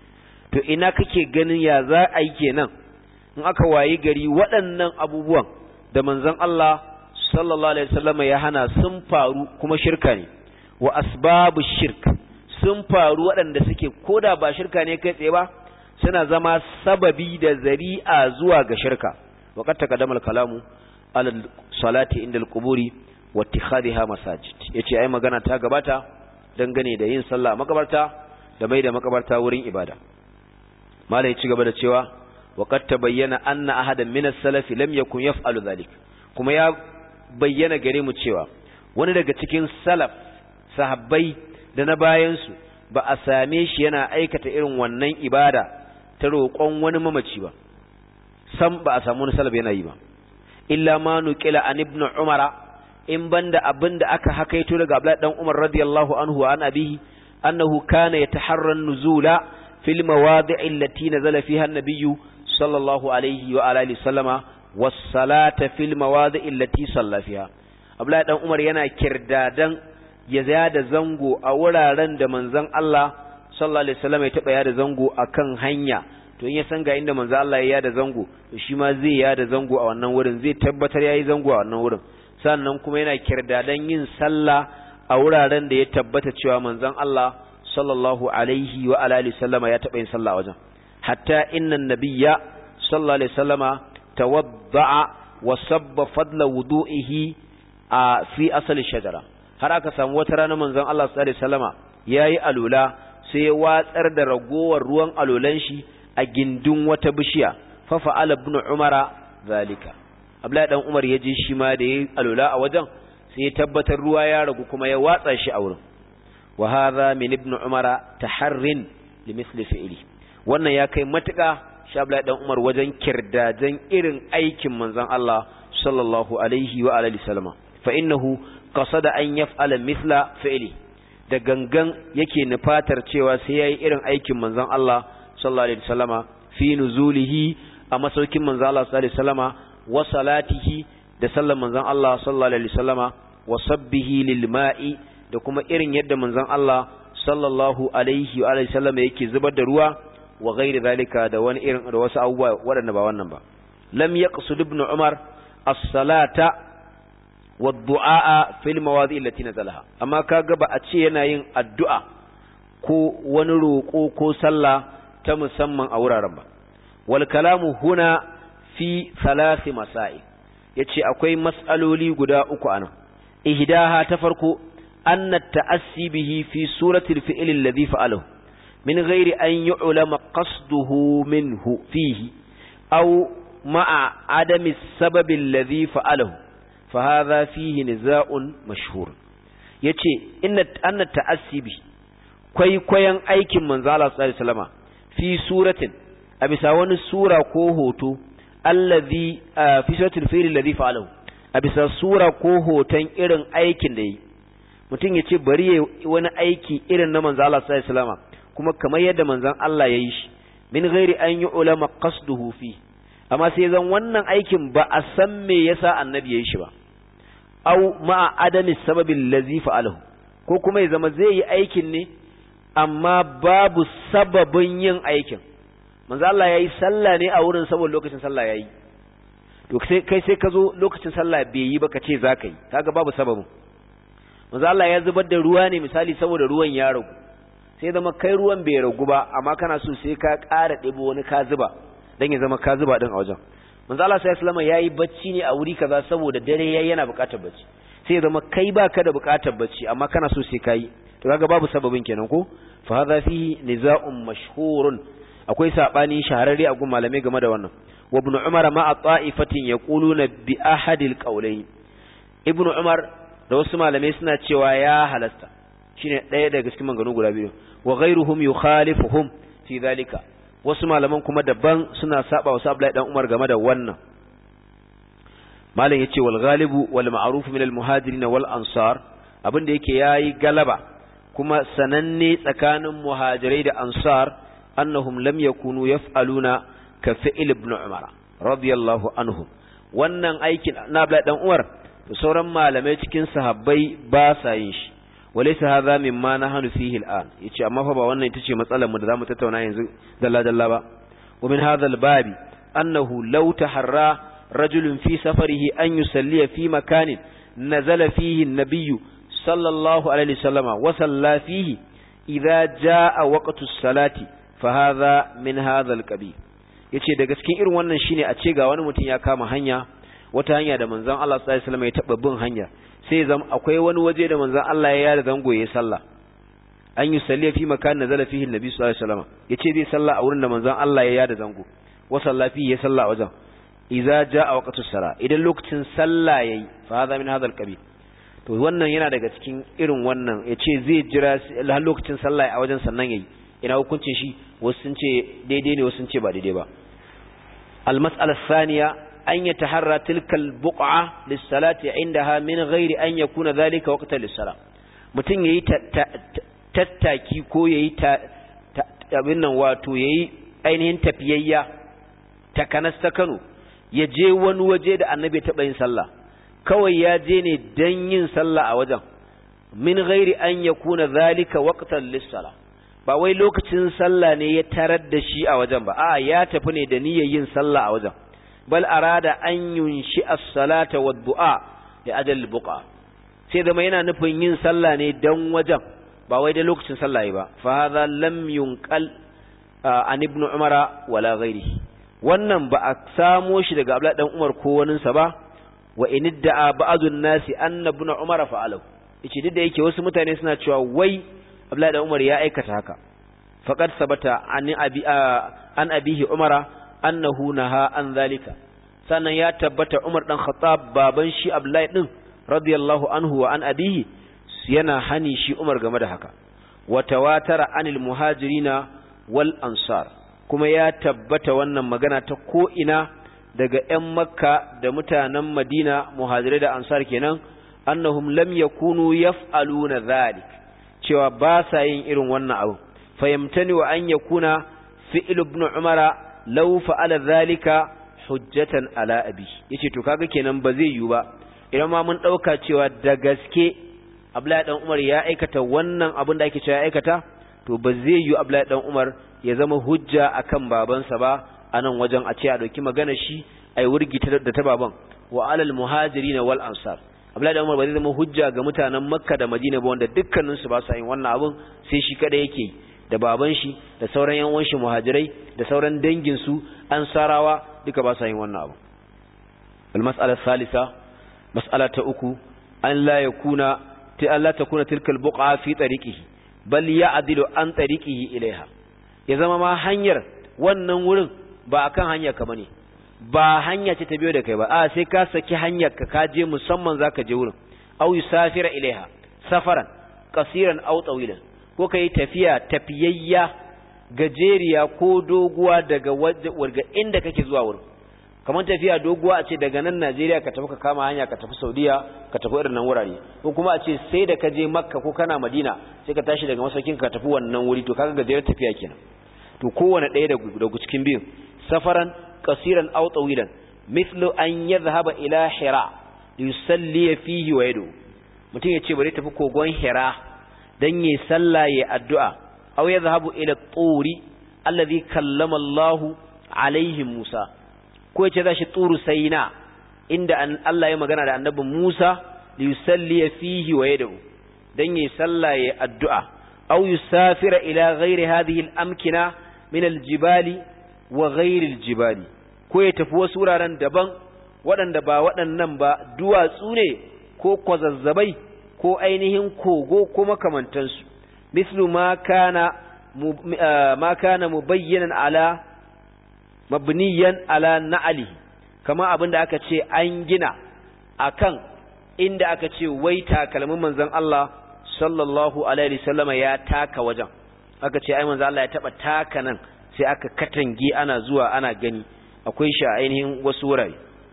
to ina kake ganin ya za a yi kenan in aka wayi gari waɗannan abubuwan da manzon Allah sallallahu alaihi wasallam ya hana sun faru kuma shirka ne wa asbabu shirk sun faru waɗanda suke koda ba shirka ne kai tsaye ba suna zama sababi da zari'a zuwa ga shirka waqad taqaddama al-kalamu ala salati inda al-quburi wa ittikhadha masajid yace ai magana ta gabata dangane da yin sallah a makabarta da mai da makabarta wurin ibada malai ya ci gaba da cewa waqad tabayyana anna ahadan min as-salaf lam yakun yaf'alu dhalik kuma ya bayyana gare mu cewa wani daga cikin salaf sahabbai da na bayan su ba a same shi yana aikata irin wannan ibada ta roƙon wani mamaci ba sam ba a samu wani salaf yana yi ba illa ma nuqila an ibn umara in banda abinda aka hakaito daga Abdullahi dan Umar radiyallahu anhu wa an abihi annahu kana yataharra nuzula fil mawadi' allati nazala fiha an-nabiy sallallahu alayhi wa alihi sallama was salata fil mawadi' allati salla fiha Abdullahi dan Umar yana kirdadan ya da zango a wuraren da manzon Allah sallallahu alaihi wasallam ya taba yada zango akan hanya to in ya san ga inda manzon Allah ya yada zango to shi ma zai yada zango a wannan wurin zai tabbatar yayi zango a wannan wurin sannan kuma yana kirdadan yin sallah a wuraren da ya tabbata cewa manzon Allah sallallahu alaihi wa alihi sallama ya taba yin sallah a wajen hatta inna nabiyya sallallahu alaihi wasallama tawadda'a wa sabba fadla wudu'ihi a fi asali shajara har aka samu wata rana manzon Allah sallallahu alaihi wasallama yayi alula sai ya watsar da ragowar ruwan alolan shi a gindin wata bishiya fa fa'ala ibn umara zalika Abdullahi dan Umar ya je shi ma da yayi alula a wajen sai ya tabbatar ruwa ya ragu kuma ya watsa shi a wurin wa hadha min ibn umara taharrin li misli fi'li wannan ya kai matuƙa shi Abdullahi dan Umar wajen kirdajan irin aikin manzon Allah sallallahu alaihi wa alihi sallama fa innahu qasada an yaf'ala mithla fi'li da gangan yake nufatar cewa sai yayi irin aikin manzon Allah sallallahu alaihi wasallama fi nuzulihi a masaukin manzon Allah sallallahu alaihi wasallama wa salatihi da sallan manzon Allah sallallahu alaihi wasallama wa sabbihi lil ma'i da kuma irin yadda manzon Allah sallallahu alaihi wa alihi sallama yake zubar da ruwa wa ghairi zalika da wani irin da wasu abubuwa waɗanda ba wannan ba lam yaqsud ibn umar as-salata wa du'a fil mawadi' allati nazalaha amma kaga ba a ce yana yin addu'a ko wani roƙo ko sallah ta musamman a wuraren ba wal kalamu huna fi thalathi masail yace akwai mas'aloli guda uku anan ihdaha ta farko anna ta'assi bihi fi surati al-fi'l alladhi fa'alahu min ghairi an yu'lama qasduhu minhu fihi aw ma'a adami as-sabab alladhi fa'alahu fa hadha fihi niza'un mashhur yace inna anna ta'assi bihi kwaikwayon aikin manzo Allah sallallahu alaihi wasallama fi suratin a bisa wani sura ko hoto allazi fi suratul fil alladhi fa'alahu a bisa sura ko hoton irin aikin da yi mutum ya ce bari ya wani aiki irin na manzo Allah sallallahu alaihi wasallama kuma kamar yadda manzon Allah ya yi shi min ghairi an yi ulama qasduhu fi amma sai zan wannan aikin ba a san me yasa annabi ya yi shi ba au ma'a adami sababin lazi fa'alahu ko kuma ya zama zai yi aikin ne amma babu sababin yin aikin manzo Allah yayi sallah ne a wurin saboda lokacin sallah yayi to sai kai sai ka zo lokacin sallah bai yi ba ka ce zaka yi kaga babu sababin manzo Allah ya zubar da ruwa ne misali saboda ruwan ya ragu sai zama kai ruwan bai ragu ba amma kana so sai ka ƙara ɗebo wani ka zuba dan ya zama ka zuba din a wajen manzo Allah sai sallama yayi bacci ne a wuri kaza saboda dare yayi yana buƙatar bacci sai zama kai baka da buƙatar bacci amma kana so sai kai to kaga babu sababin kenan ko fa hadha fihi niza'un mashhurun akwai sabani shahararre a gun malamai game da wannan wa ibn umar ma ta'ifatin yaquluna bi ahadil qawlayn ibn umar da wasu malamai suna cewa ya halasta shine ɗaya daga cikin maganganu guda biyu wa ghayruhum yukhalifuhum fi dhalika wasu malaman kuma daban suna saba wasu Abdullahi dan Umar game da wannan malam yace wal ghalibu wal ma'ruf min al muhajirin wal ansar abinda yake yayi galaba kuma sananne tsakanin muhajirai da ansar annahum lam yakunu yaf'aluna ka fi'il ibn Umar radiyallahu anhum wannan aikin na Abdullahi dan Umar sauran malamai cikin sahabbai ba sa yin shi walaysa hadha mimma nahnu fihi al'an yace amma fa ba wannan ita ce matsalar mu da zamu tattauna yanzu dalla dalla ba wa min hadha al-babi annahu law taharra rajulun fi safarihi an yusalli fi makanin nazala fihi an-nabiy sallallahu alaihi wasallama wa salla fihi idza jaa waqtu as-salati fa hadha min hadha al-qabil yace daga cikin irin wannan shine a ce ga wani mutum ya kama hanya wata hanya da manzon Allah sallallahu alaihi wasallam ya taba bin hanya sai zam akwai wani waje da manzon Allah ya yada zango yayin sallah an yi salli fi makan nazala fihi annabi sallallahu alaihi wasallam yace zai sallah a wurin da manzon Allah ya yada zango wa salla fihi ya sallah a wajen idza jaa waqtu sala idan lokacin sallah yayi fa hadha min hadha alqabil to wannan yana daga cikin irin wannan yace zai jira har lokacin sallah a wajen sannan yayi ina hukuncin shi wasu sun ce daidai ne wasu sun ce ba daidai ba al-mas'ala thaniya أن يتحرى تلك البقعة للصلاة عندها من غير أن يكون ذلك وقتا للصلاة mutum ya yi tattaki ko ya yi abin nan wato ya yi ainihin tafiyayya ta kanas ta kano ya je wani waje da annabi taɓa yin sallah kawai ya je ne don yin sallah a wajen min gairi an ya kuna zalika waqtan lissala ba wai lokacin sallah ne ya tarar da shi a wajen ba a ya tafi ne da niyyar yin sallah a wajen bal arada an yunshi as-salata wa du'a li ajal buqa sai da yana nufin yin sallah ne dan wajen ba wai da lokacin sallah ba fa hadha lam yunqal an ibn umara wala ghairihi wannan ba a samo shi daga abdullahi dan umar ko wanin sa ba wa in da'a ba'dun nasi anna ibn umar fa'alahu yace duk da yake wasu mutane suna cewa wai abdullahi dan umar ya aikata haka faqad sabata an abi an abihi umara annahu naha an zalika sannan ya tabbata Umar dan Khattab baban shi Abdullahi din radiyallahu anhu wa an abihi yana hani shi Umar game da haka wa tawatara anil muhajirina wal ansar kuma ya tabbata wannan magana ta ko ina daga ƴan Makka da mutanen Madina muhajirai da ansar kenan annahum lam yakunu yaf'aluna dhalik cewa ba sa yin irin wannan abu fayamtani wa an yakuna fi'l ibn umara law fa'ala dhalika hujjatan ala abi yace to kaga kenan ba zai yiwu ba idan ma mun dauka cewa da gaske Abdullahi dan Umar ya aikata wannan abin da ake cewa ya aikata to ba zai yiwu Abdullahi dan Umar ya zama hujja akan babansa ba anan wajen a ce a dauki magana shi ai wurgi da ta baban wa alal muhajirin wal ansar Abdullahi dan Umar ba zai zama hujja ga mutanen Makka da Madina ba wanda dukkanin su ba sa yin wannan abin sai shi kada yake da baban shi da sauran yan uwan shi muhajirai da sauran dangin su ansarawa duka ba sa yin wannan abu al mas'ala salisa mas'ala ta uku an la yakuna ta Allah takuna tilka al buqa fi tariqihi bal ya'dilu an tariqihi ilaiha ya zama ma hanyar wannan wurin ba akan hanya ka bane ba hanya ce ta biyo da kai ba a sai ka saki hanyar ka ka je musamman zaka je wurin aw yusafira ilaiha safaran qasiran aw tawilan ko kai tafiya tafiyayya gajeriya ko doguwa daga warga inda kake zuwa wurin kamar tafiya doguwa a ce daga nan Najeriya ka tafi ka kama hanya ka tafi Saudiya ka tafi irin nan wurare ko kuma a ce sai da ka je Makka ko kana Madina sai ka tashi daga masaukin ka tafi wannan wuri to kaga gajeren tafiya kenan to kowane ɗaya daga cikin biyun safaran qasiran aw tawilan mithlu an yadhhaba ila hira yusalli fihi wa yadu mutum ya ce bari tafi kogon hira dan yi sallah ya addu'a aw yadhhabu ila turi alladhi kallama Allah alaihi Musa ko ya ce za shi turu sayna inda Allah ya magana da annabi Musa yusalli fihi wa yadu dan yi sallah ya addu'a aw yusafira ila ghairi hadhihi al-amkina min al-jibali wa ghairi al-jibali ko ya tafi wasu wuraren daban waɗanda ba waɗannan ba duwatsu ne ko kwazazzabai ko ainihin kogo ko makamantansu mislu ma kana ma kana mubayyanan ala mabniyan ala na'ali kama abinda aka ce an gina akan inda aka ce wai takalmin manzon Allah sallallahu alaihi wasallama ya taka wajen aka ce ai manzon Allah ya taba taka nan sai aka katange ana zuwa ana gani akwai shi a ainihin wasu wurare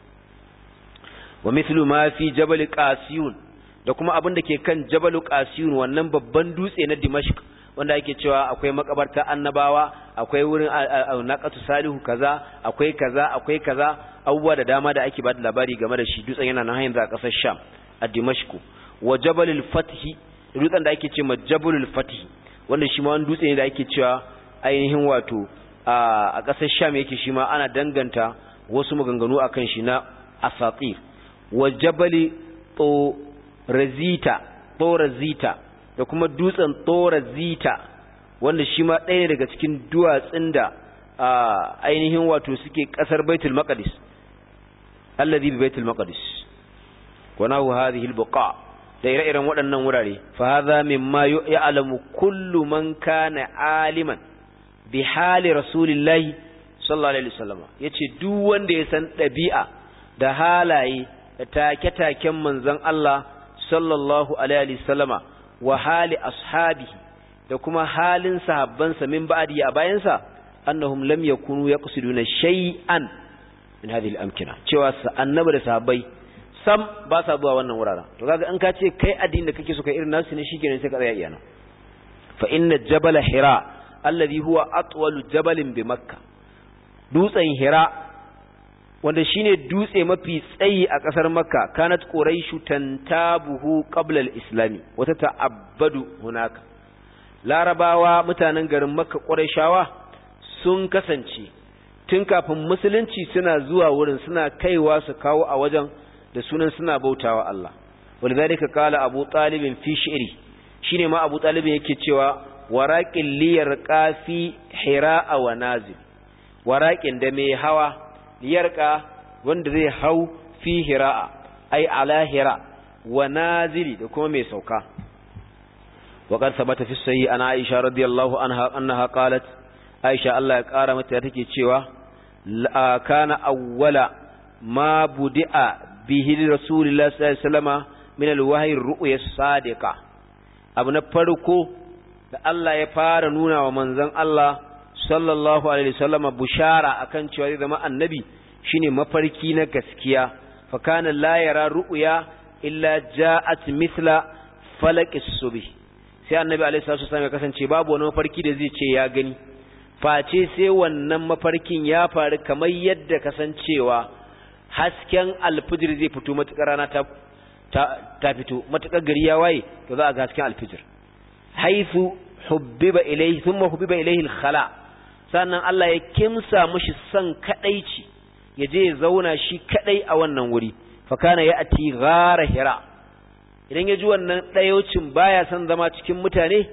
wa mithlu ma fi jabal qasiyun da kuma abin da ke kan jabal qasiyun wannan babban dutse na dimashq wanda ake cewa akwai makabarta annabawa akwai wurin naqatu salihu kaza akwai kaza akwai kaza abubuwa da dama da ake ba da labari game da shi dutsen yana nan hanyar a kasar sham a dimashq wa jabalul fathi dutsen da ake cewa jabalul fathi wanda shi ma wani dutse ne da ake cewa ainihin wato a ƙasar sham yake shi ma ana danganta wasu maganganu a kan shi na asatir wa jabali torazita da kuma dutsen torazita wanda shi ma ɗaya ne daga cikin duwatsun da ainihin wato suke ƙasar baitul maqdis alladhi bi baitul maqdis wa nahu hadhihi albuqa da ire-iren waɗannan wurare fa hadha mimma ya'lamu kullu man kana aliman bi hali rasulillahi sallallahu alaihi wasallam yace duk wanda ya san dabi'a da halaye da take-taken manzon Allah sallallahu alaihi wasallama wa hali ashabihi da kuma halin sahabbansa min ba'di a bayansa annahum lam yakunu yaqsiduna shay'an min hadhihi al-amkina cewa annabi da sahabbai sam ba sa zuwa wannan wuraren to kaga in ka ce kai addini da kake so kai irin nasu ne shikenan sai ka tsaya iyana fa inna jabala hira alladhi huwa atwalu jabalin bi makka dutsen hira wanda shine dutse mafi tsayi a kasar makka kanat quraishu tantabuhu qabla al-islami wata ta'abbadu hunaka larabawa mutanen garin makka quraishawa sun kasance tun kafin musulunci suna zuwa wurin suna kaiwa su kawo a wajen da sunan suna bautawa Allah walidhalika qala abu talib fi shi'ri shine ma abu talib yake cewa waraƙin liyar ƙafi hira'a wa nazil waraƙin da mai hawa liyarka wanda zai hau fi hira'a ai ala hira wa nazili da kuma mai sauka وقد ثبت في الصحيح أن عائشة رضي الله عنها أنها قالت عائشة الله يقارى متى تكي تشيوا كان أول ما بدأ به رسول الله صلى الله عليه وسلم من الوحي الرؤيا الصادقة abu na farko da Allah ya fara nuna wa manzon Allah sallallahu alaihi wasallama bushara akan cewa zai zama annabi shine mafarki na gaskiya fa kana la yara ru'ya illa ja'at mithla falaqis subh sai annabi alaihi salatu wasallam ya kasance babu wani mafarki da zai ce ya gani face sai wannan mafarkin ya faru kamar yadda kasancewa hasken alfijir zai fito matukar rana ta ta fito matukar gari ya waye to za a ga hasken alfijir haifu hubbiba ilayhi thumma hubbiba ilayhi al-khala sannan Allah ya kimsa mushi son kadaici ya je ya zauna shi kadai a wannan wuri fa kana ya'ti ghara hira idan ya ji wannan dayocin baya son zama cikin mutane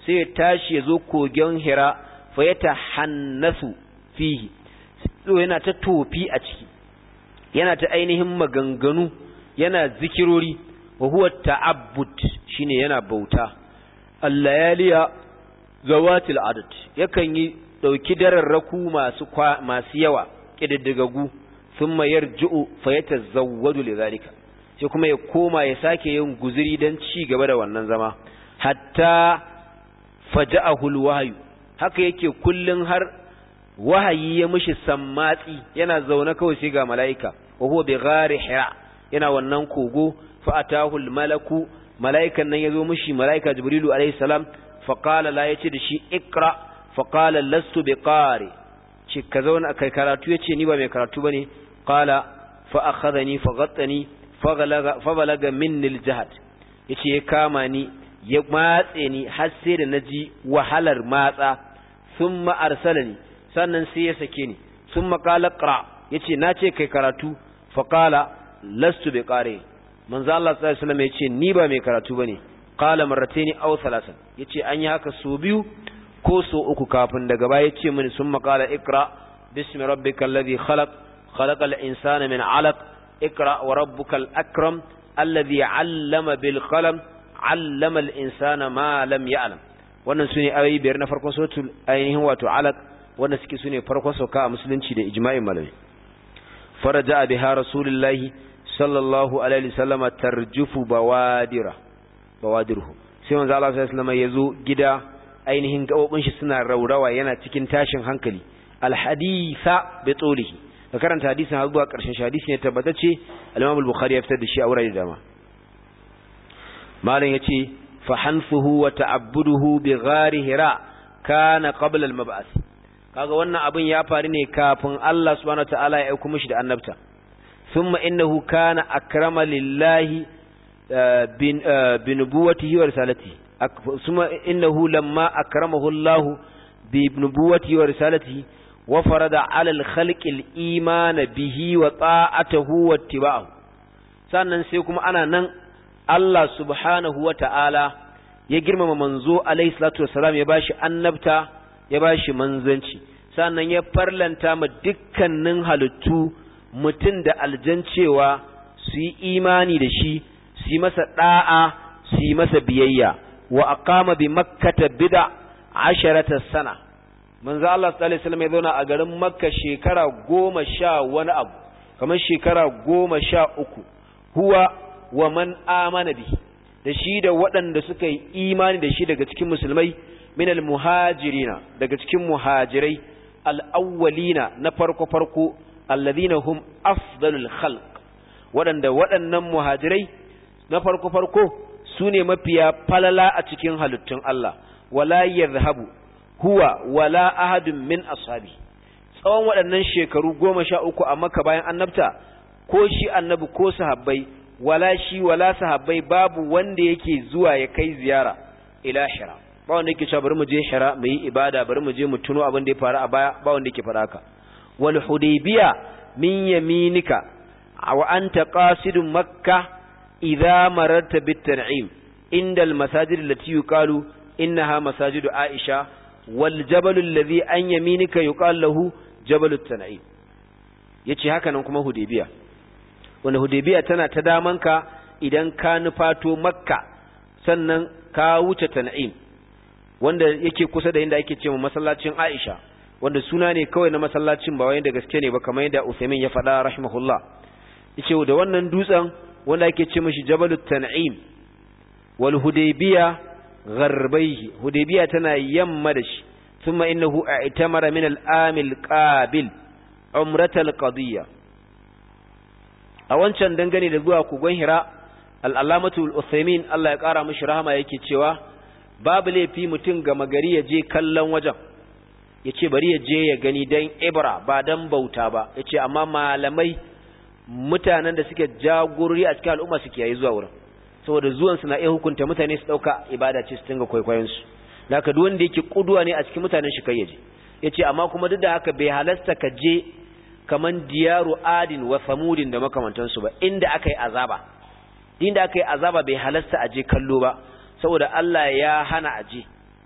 sai ya tashi ya zo kogon hira fa ya tahannasu fihi so yana ta tofi a ciki yana ta ainihin maganganu yana zikirori wa huwa ta'abbud shine yana bauta al-layaliya zawatil adad yakan yi dauki dararraku masu masu yawa kididdigagu thumma yarji'u fayatazawwadu lidhalika sai kuma ya koma ya sake yin guzuri dan ci gaba da wannan zama hatta faja'ahu alwahyu haka yake kullun har wahayi ya mishi sammatsi yana zaune kawai sai ga mala'ika wa huwa bi ghari hira yana wannan kogo fa atahu almalaku mala'ikan nan yazo mishi mala'ika jibrilu alayhi salam fa qala la yace da shi ikra fa qala lastu bi qari ce ka zauna kai karatu yace ni ba mai karatu bane qala fa akhadhani fa ghattani fa balaga fa balaga minni aljahd yace ya kama ni ya matse ni har sai da naji wahalar matsa thumma arsalani sannan sai ya sake ni thumma qala qra yace nace kai karatu fa qala lastu bi qari manzo Allah sallallahu alaihi wasallam yace ni ba mai karatu bane qala marrataini aw thalathan yace an yi haka so biyu ko so uku kafin daga baya yace mini summa qala ikra bismi rabbikal ladhi khalaq khalaqal insana min 'alaq ikra wa rabbukal akram alladhi 'allama bil qalam 'allama al insana ma lam ya'lam wannan sune ayoyi biyar na farkon suratul ainihin wato 'alaq wanda suke sune farkon sauka a musulunci da ijma'in malami faraja biha rasulullahi sallallahu alaihi wasallama tarjufu bawadira bawadirhu sai manzo Allah sallallahu alaihi wasallam yazo gida ainihin gabobin shi suna raurawa yana cikin tashin hankali alhaditha bi tulihi ka karanta hadisin har zuwa karshen shi hadisi ne tabbatacce al-Imam al-Bukhari ya fitar da shi a wurare dama malam yace fa hanfuhu wa ta'abbuduhu bi ghari hira kana qabla al-mab'ath kaga wannan abin ya faru ne kafin Allah subhanahu wa ta'ala ya aika mishi da annabta thumma innahu kana akrama lillahi بنبوته ورسالته ثم إنه لما أكرمه الله بنبوته ورسالته وفرض على الخلق الإيمان به وطاعته واتباعه sannan sai kuma ana nan Allah subhanahu wa ta'ala ya girmama manzo alaihi salatu wassalam ya bashi annabta ya bashi manzanci sannan ya farlanta ma dukkanin halittu mutum da aljan cewa su yi imani da shi su yi masa ɗa'a su yi masa biyayya wa aqama bi makkata bid'a asharata sana manzo Allah sallallahu alaihi wasallam ya zauna a garin makka shekara goma sha wani abu kamar shekara goma sha uku huwa wa man amana bi da shi da waɗanda suka yi imani da shi daga cikin musulmai min al muhajirina daga cikin muhajirai al awwalina na farko farko alladhina hum afdalul khalq waɗanda waɗannan muhajirai na farko-farko su ne mafiya falala a cikin halittun Allah, wala yadhhabu huwa wala ahadun min ashabi tsawon waɗannan shekaru goma sha uku a maka bayan annabta ko shi annabi ko sahabbai wala shi wala sahabbai babu wanda yake zuwa ya kai ziyara ila hira ba wanda yake cewa bari mu je hira mu yi ibada bari mu je mu tuno abin da ya faru a baya ba wanda yake faɗa haka wal hudaybiya min yaminika wa anta qasidun makkah إذا مررت بالتنعيم عند المساجد التي يقال إنها مساجد عائشة والجبل الذي أن يمينك يقال له جبل التنعيم yace haka nan kuma Hudaybiya wanda Hudaybiya tana ta damanka idan ka nufato Makka sannan ka wuce Tan'im wanda yake kusa da inda ake cewa masallacin Aisha wanda suna ne kawai na masallacin ba wai da gaske ne ba kamar yadda Uthaymeen ya faɗa rahimahullah yace da wannan dutsen wanda ake ce mashi jabalut tan'im wal hudaybiya gharbaihi hudaybiya tana yamma da shi thumma innahu i'tamara min al-amil qabil umratal qadiyya a wancan dangane da zuwa kogon hira al-allamatu al-uthaymin Allah ya kara mishi rahama yake cewa babu laifi mutum ga magari ya je kallon wajen yace bari ya je ya gani dan ibra ba dan bauta ba yace amma malamai mutanen da suke jagorori a cikin al'umma suke yayi zuwa wurin saboda zuwan su na iya hukunta mutane su dauka ibada ce su dinga kwaikwayon su haka duk wanda yake kuduwa ne a cikin mutanen shi kai yaje yace amma kuma duk da haka bai halasta ka je kaman diyaru adin wa samudin da makamantan su ba inda akai azaba inda akai azaba bai halasta a je kallo ba saboda Allah ya hana a je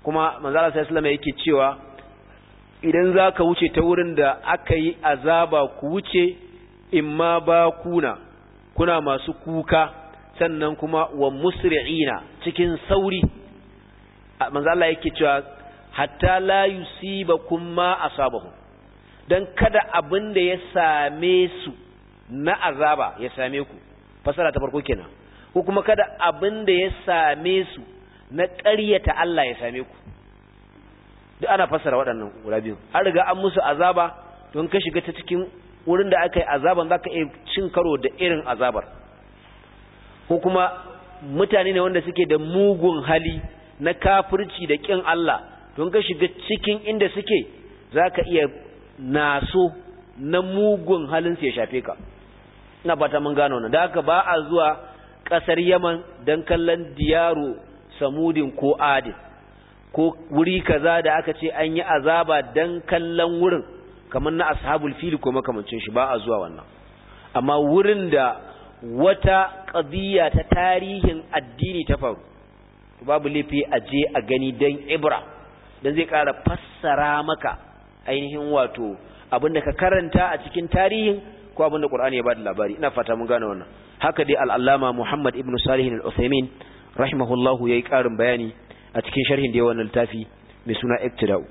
kuma manzala sai sallama yake cewa idan za ka wuce ta wurin da aka yi azaba ku wuce imma ba kuna kuna masu kuka sannan kuma wa musri'ina cikin sauri manzala yake cewa hatta la yusibakum ma asabahu dan kada abin da ya same su na azaba ya same ku fasara ta farko kenan ko kuma kada abin da ya same su na ƙaryata Allah ya same ku duk ana fassara waɗannan guda biyu an riga an musu azaba don ka shiga ta cikin wurin da aka yi azaban za ka iya cin karo da irin azabar ko kuma mutane ne wanda suke da mugun hali na kafirci da ƙin Allah don ka shiga cikin inda suke za ka iya naso na mugun halin su ya shafe ka ina fata mun gano wannan da haka ba a zuwa ƙasar Yaman don kallon diyaro samudin ko adin ko wuri kaza da aka ce an yi azaba dan kallon wurin kamar na ashabul fili ko makamancin shi ba a zuwa wannan amma wurin da wata qadiya ta tarihin addini ta faru babu laifi a je a gani dan ibra dan zai ƙara fassara maka ainihin wato abinda ka karanta a cikin tarihin ko abinda Qur'ani ya bada labari ina fata mun gane wannan haka dai al-Allama Muhammad ibn Salih al-Uthaymeen rahimahullahu yayi ƙarin bayani a cikin sharhin da yawan littafi mai suna iktida'u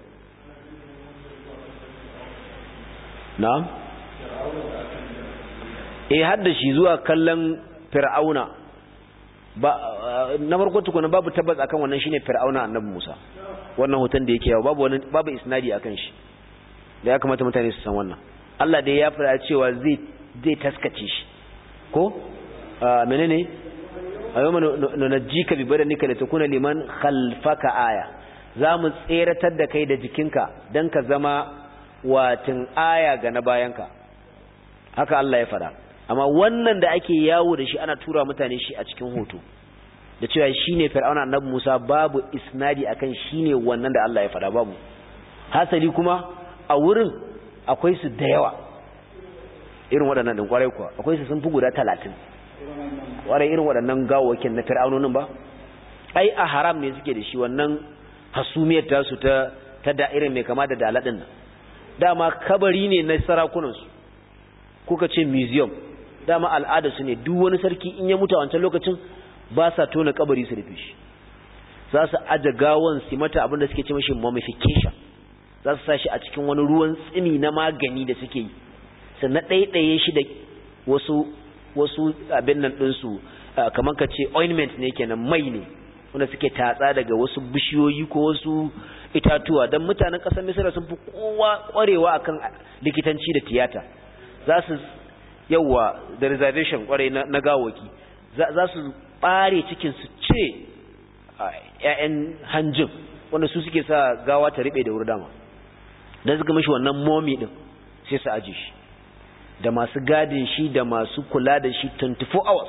na'am eh hadda shi zuwa kallon fir'auna ba na farko tukuna babu tabbas akan wannan shine fir'auna annabi Musa wannan hoton da yake yawo babu wani babu isnadi akan shi da ya kamata mutane su san wannan Allah dai ya fara cewa zai zai taskace shi ko menene ayyuma nunajjika bi badanika litakuna liman khalfaka aya zamu tseratar da kai da jikinka dan ka zama watin aya ga na bayanka haka Allah ya fada amma wannan da ake yawo da shi ana tura mutane shi a cikin hoto da cewa shine fir'auna annabi Musa babu isnadi akan shine wannan da Allah ya fada babu hasali kuma a wurin akwai su da yawa irin waɗannan din kwarai kuwa akwai su sun fi guda talatin warai irin waɗannan gawakin na fir'aunonin ba ai a haram ne suke da shi wannan hasumiyar tasu ta ta da'irin mai kama da daladin nan dama kabari ne na sarakunansu kuka ce museum dama al'ada su ne duk wani sarki in ya mutu a wancan lokacin ba sa tona kabari su rufe shi za su aje gawan su mata abin da suke ce mashi mummification za su sa shi a cikin wani ruwan tsimi na magani da suke yi sannan ɗaiɗaye shi da wasu wasu abin nan ɗinsu kamar ka ce ointment ne kenan mai ne wanda suke tatsa daga wasu bishiyoyi ko wasu itatuwa don mutanen ƙasar misira sun fi kowa ƙwarewa akan likitanci da tiyata za su yawa da reservation ƙware na gawaki za su ɓare cikin su ce ‘ya'yan hanjin wanda su suke sa gawa ta riɓe da wuri dama don suka mashi wannan momi ɗin sai su aji shi da masu gadin shi da masu kula da shi 24 hours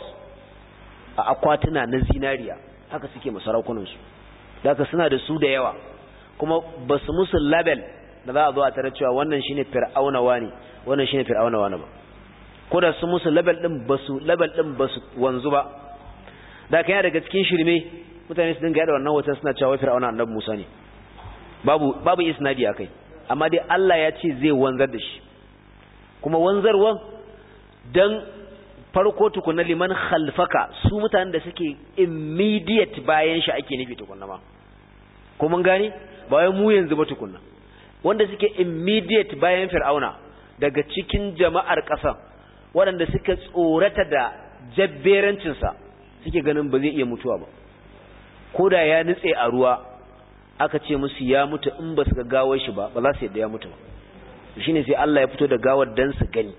a akwatuna na zinariya haka suke masaraukunansu daga suna da su da yawa kuma ba su musu label da za a zo a tare cewa wannan shi ne fir'aunawa ne wannan shi ne fir'aunawa ne ba ko da su musu label ɗin ba su label ɗin ba su wanzu ba da kan daga cikin shirme mutane su dinga yada wannan wata suna cewa fir'auna annabi Musa ne babu babu isnadi akai amma dai Allah ya ce zai wanzar da shi kuma wanzarwan dan farko tukuna liman khalfaka su mutanen da suke immediate bayan shi ake nufi tukunna ma ko mun gane ba wai mu yanzu ba tukunna wanda suke immediate bayan fir'auna daga cikin jama'ar ƙasa waɗanda suka tsorata da jabberancinsa suke ganin ba zai iya mutuwa ba ko da ya nutse a ruwa aka ce musu ya mutu in ba su ga gawar shi ba ba za su yadda ya mutu ba shine sai Allah ya fito da gawar dan su gani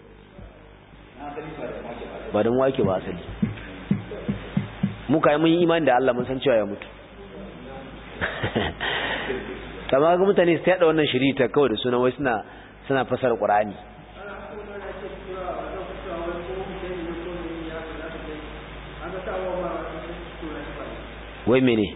ba don wake ba asali muka yi mun yi imani da Allah mun san cewa ya mutu amma ga mutane su yada wannan shiri ta kawai da sunan wai suna suna fasar Qur'ani wai mene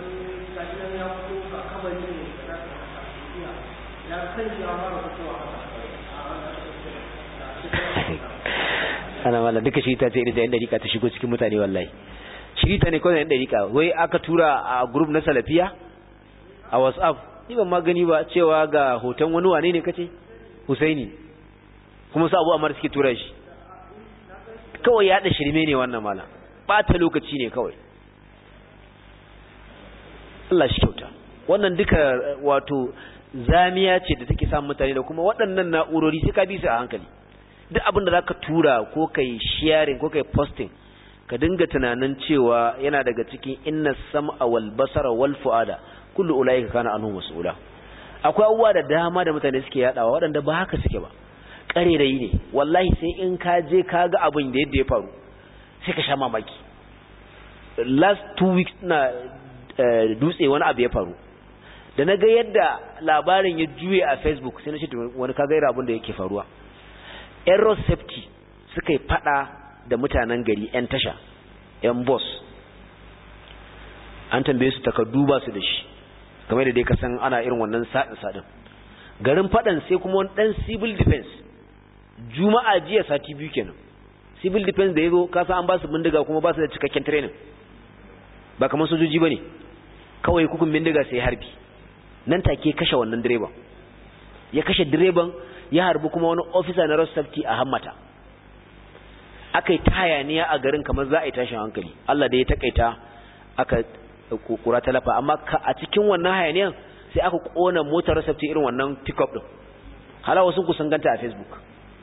ana mala duka shi ta ce irin da yan dariƙa ta shigo cikin mutane wallahi shi ta ne kawai yan dariƙa wai aka tura a group na salafiya a whatsapp ni ban ma gani ba cewa ga hoton wani wane ne kace Husaini kuma su abu amar suke tura shi kawai ya da shirme ne wannan mala bata lokaci ne kawai Allah shi kyauta wannan duka wato zamiya ce da take samun mutane da kuma waɗannan na'urori sai ka bi su a hankali duk abin da zaka tura ko kai sharing ko kai posting ka dinga tunanin cewa yana daga cikin inna sam'a wal basara wal fuada kullu ulaika kana anhu mas'ula akwai abubuwa da dama da mutane suke yadawa waɗanda ba haka suke ba ƙarerayi ne wallahi sai in ka je ka ga abin da yadda ya faru sai ka sha mamaki last two weeks na dutse wani abu ya faru da na ga yadda labarin ya juye a facebook sai na ce wani ka gaira abin da yake faruwa aero safety suka yi fada da mutanen gari 'yan tasha 'yan boss an tambaye su takardu ba su da shi kamar da dai ka san ana irin wannan sadin sadin garin fadan sai kuma wani dan civil defense juma'a jiya sati biyu kenan civil defense da yazo ka san an ba su bindiga kuma ba su da cikakken training ba kamar sojoji bane kawai hukun bindiga sai harbi nan take kashe wannan direban ya kashe direban ya harbi kuma wani officer na road safety a hammata akai tayaniya a garin kamar za a yi tashin hankali Allah da ya takaita aka kura talafa amma a cikin wannan hayaniyan sai aka kona motar safety irin wannan pickup din hala wasu ku sun ganta a Facebook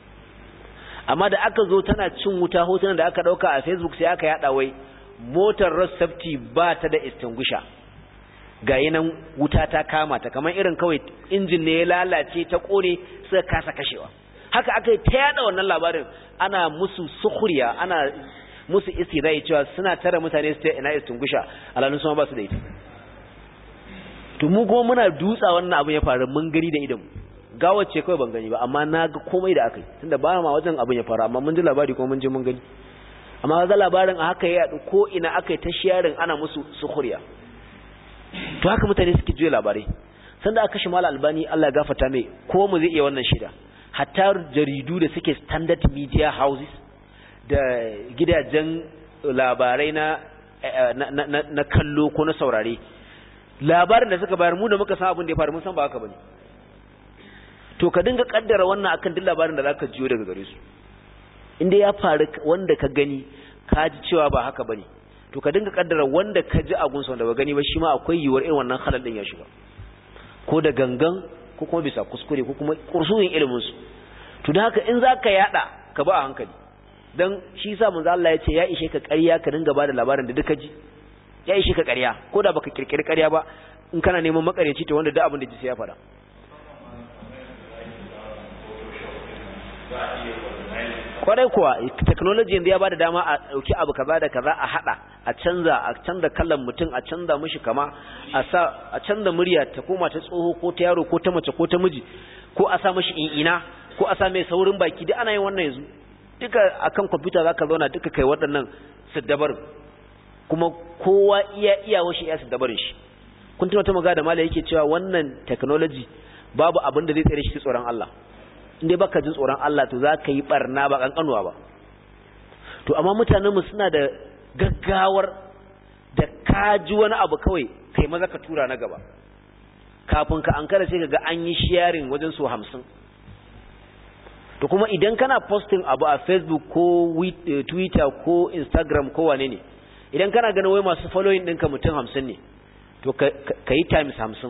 amma da aka zo tana cin wuta hotunan da aka dauka a Facebook sai aka yada wai motar road safety ba ta da extinguisher ga yanan wuta ta kama ta kamar irin kawai injin ne ya lalace ta kone suka kasa kashewa haka aka yi ta yada wannan labarin ana musu sukhriya ana musu istirai cewa suna tara mutane su ta ina extinguisher alalun su ba su da ita to mu kuma muna dutsa wannan abin ya faru mun gani da idan gawace kawai ban gani ba amma na ga komai da aka yi tunda ba ma wajen abin ya faru amma mun ji labari kuma mun je mun gani amma ga labarin a haka ya yadu ko ina aka yi ta sharing ana musu sukhriya to haka mutane suke juya labarai sanda aka kashe mala albani Allah ya gafarta mai ko mu zai iya wannan shida hatta jaridu da suke standard media houses da gidajen labarai na na, na, kallo ko na saurare labarin da suka bayar mu da muka san abin da ya faru mun san ba haka bane to ka dinga kaddara wannan akan duk labarin da zaka jiyo daga gare su inda ya faru wanda ka gani ka ji cewa ba haka bane to ka dinga kaddara wanda ka ji a gunsa wanda ba gani ba shi ma akwai yiwuwar irin wannan halal din ya shiga ko da gangan ko kuma bisa kuskure ko kuma kursuyin ilimin su to da haka in zaka yada ka ba a hankali dan shi yasa manzo Allah ya ce ya ishe ka ƙarya ka dinga bada labarin da duka ji ya ishe ka ƙarya ko da baka kirkiri ƙarya ba in kana neman makareci to wanda duk abin da ji sai ya faɗa kwarai kuwa technology yanzu ya bada dama a dauki abu kaza da kaza a hada a canza a canza kallon mutum a canza mishi kama a sa a canza murya ta koma ta tsoho ko ta yaro ko ta mace ko ta miji ko a sa mishi in'ina ko a sa mai saurin baki duk ana yin wannan yanzu duka akan computer zaka zauna duka kai waɗannan siddabar kuma kowa iya iya washi iya siddabarin shi kun tuna ta magana da malai yake cewa wannan technology babu abin da zai tsare shi tsoron Allah inda baka jin tsoron Allah to za ka yi barna ba kankanuwa ba to amma mutanenmu suna da gaggawar da ka ji wani abu kawai kai maza ka tura na gaba kafin ka an kada sai ka ga an yi sharing wajen su hamsin to kuma idan kana posting abu a facebook ko twitter ko instagram ko wane ne idan kana ganin wai masu following ɗinka mutum hamsin ne to ka yi times hamsin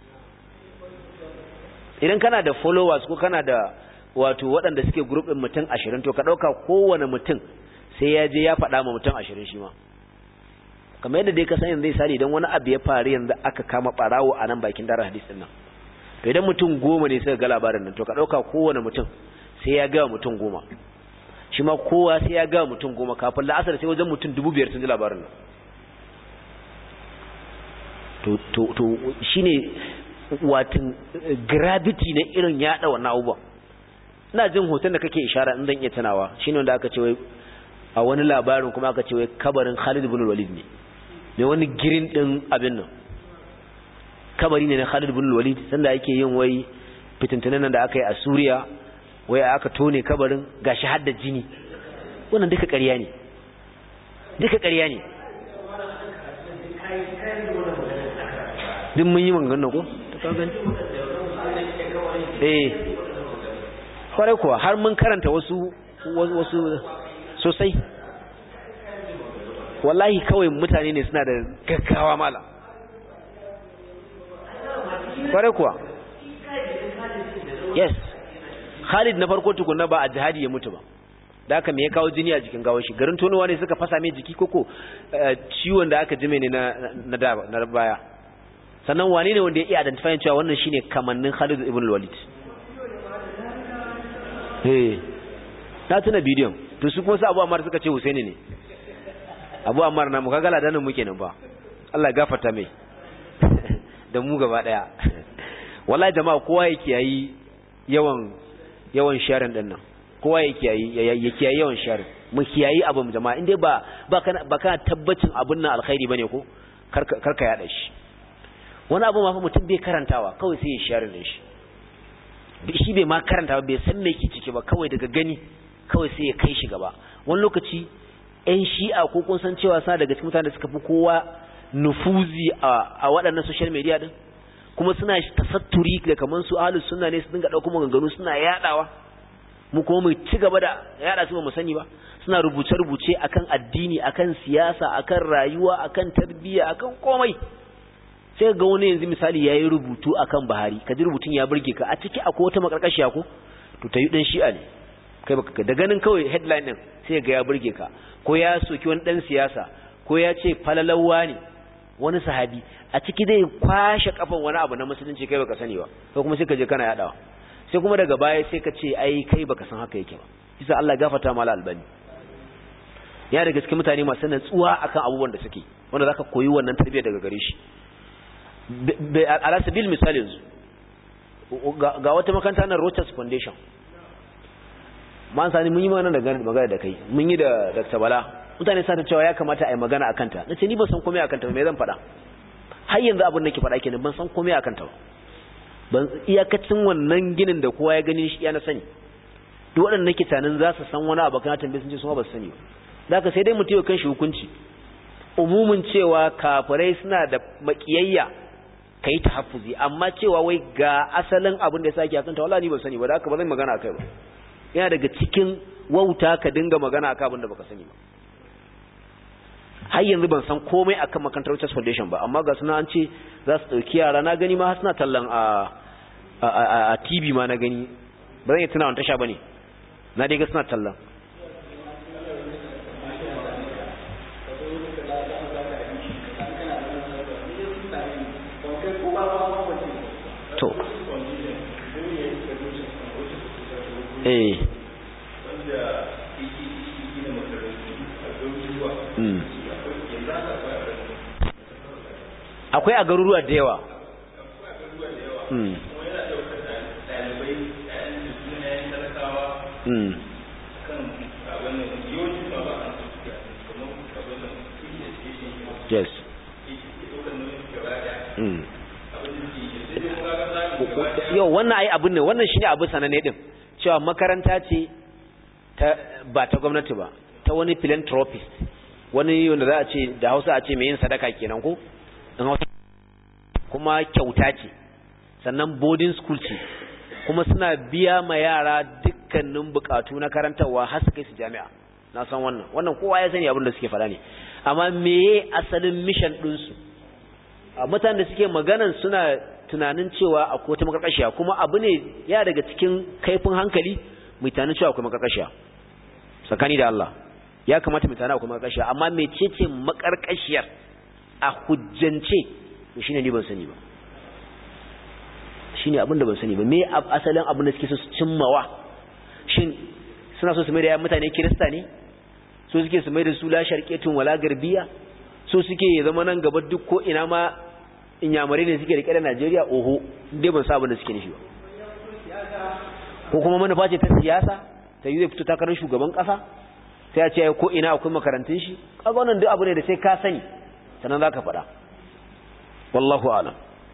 idan kana da followers ko kana da wato waɗanda suke group ɗin mutum ashirin to ka ɗauka kowane mutum sai ya je ya faɗa ma mutum ashirin shi ma kamar yadda dai ka san yanzu sani idan wani abu ya faru yanzu aka kama ɓarawo a nan bakin dara hadis ɗin nan to idan mutum goma ne suka ga labarin nan to ka ɗauka kowane mutum sai ya ga mutum goma shi ma kowa sai ya ga mutum goma kafin la'asar sai wajen mutum dubu biyar sun ji labarin nan to to to shine watin gravity na irin yada wannan abubuwan ina jin hoton da kake ishara in zan iya tunawa shine wanda aka ce wai a wani labarin kuma aka ce wai kabarin Khalid ibn Walid ne ne wani girin din abin nan kabari ne na Khalid ibn Walid sanda yake yin wai fitintunan nan da aka yi a Suriya wai aka tone kabarin gashi hadda jini wannan duka ƙarya ne duka ƙarya ne duk mun yi maganganun ko eh kwarai kuwa har mun karanta wasu wasu sosai wallahi kawai mutane ne suna da gaggawa mala kwarai kuwa yes Khalid na farko tukunna ba a jihadi ya mutu ba da aka me ya kawo jini a jikin gawar shi garin tonowa ne suka fasa mai jiki koko ciwon da aka jime ne na na baya sannan wane ne wanda ya iya identifying cewa wannan shine kamannin Khalid ibn Walid eh na tuna bidiyon to su kuma su Abu Ammar suka ce Husaini ne Abu Ammar na mu kaga ladanin muke nan ba Allah ya gafarta mai da mu gaba daya wallahi jama'a kowa yake yayi yawan yawan sharing din nan kowa ya kiyayi ya kiyayi yawan sharing mu kiyayi abin jama'a inda ba ba kana ba kana tabbacin abin nan alkhairi bane ko karka karka yada shi wani abu ma fa mutum bai karantawa kawai sai ya sharing din shi shi bai ma karanta ba bai san me ke ciki ba kawai daga gani kawai sai ya kai shi gaba wani lokaci ƴan shi'a ko kun san cewa sa daga cikin mutanen da suka fi kowa nufuzi a a waɗannan social media din kuma suna tasatturi da kaman su ahlus sunna ne su dinga dauko maganganu suna yadawa mu kuma mu ci gaba da yada su ba mu sani ba suna rubuce rubuce akan addini akan siyasa akan rayuwa akan tarbiyya akan komai sai ga wani yanzu misali yayi rubutu akan Buhari kaji rubutun ya burge ka a ciki akwai wata makarkashiya ko to tayi dan shi'a ne kai baka da ganin kawai headline din sai ga ya burge ka ko ya soki wani dan siyasa ko ya ce falalawa ne wani sahabi a ciki zai kwashe kafan wani abu na musulunci kai baka sani ba ko kuma sai ka je kana yadawa sai kuma daga baya sai ka ce ai kai baka san haka yake ba kisa Allah gafarta mala albani ya daga cikin mutane masu natsuwa akan abubuwan da suke wanda zaka koyi wannan tarbiyya daga gare shi ala sabil misali yanzu ga wata makaranta na Rochas Foundation man sani mun yi magana da magana da kai mun yi da Dr. Bala mutane sa ta cewa ya kamata a yi magana akan ta nace ni ban san komai akan ta me zan faɗa har yanzu abin da ke faɗa kenan ban san komai akan ta ba ban iyakacin wannan ginin da kowa ya gani shi ya na sani duk waɗanda nake tanin za su san wani abu kana tambaye sun ce su ba su sani ba da haka sai dai mutum ya kan shi hukunci umumin cewa kafirai suna da makiyayya kai tahaffuzi amma cewa wai ga asalin abin da ya sake akan ta wallahi ni ban sani ba da haka ba zan magana akai ba yana daga cikin wauta ka dinga magana akan abin da baka sani ba har yanzu ban san komai akan makarantar Richard Foundation ba amma ga suna an ce za su dauki yara na gani ma har suna tallan a a TV ma na gani ba zan yi tuna wani tasha bane na dai ga suna tallan to eh mm akwai a garuruwa da yawa mm mm yes mm yau wannan ai abin ne wannan shine abu sanane din cewa makaranta ce ta ba ta gwamnati ba ta wani philanthropist wani wanda za a ce da Hausa a ce mai yin sadaka kenan ko in Hausa kuma kyauta ce sannan boarding school ce kuma suna biya ma yara dukkanin bukatu na karantarwa har su kai su jami'a na san wannan wannan kowa ya sani abin da suke faɗa ne amma meye asalin mission ɗinsu a mutanen da suke maganan suna tunanin cewa akwai wata makarkashiya kuma abu ne ya daga cikin kaifin hankali mai tunanin cewa akwai makarkashiya tsakani da Allah ya kamata mai tunanin akwai makarkashiya amma mecece makarkashiyar a hujjance to shine ni ban sani ba shine abin da ban sani ba me asalin abin da suke so su cimmawa shin suna so su mai da yayan mutane kirista ne so suke su mai da su la sharqiyatun wala garbiya so suke ya zama nan gaba duk ko ina ma inyamurai ne suke rike da Najeriya oho dai ban sa abin da suke nufi ba ko kuma manufa ce ta siyasa ta yi zai fito takarar shugaban kasa sai a ce ko ina akwai makarantun shi kaga wannan duk abu ne da sai ka sani sannan zaka faɗa wallahu a'lam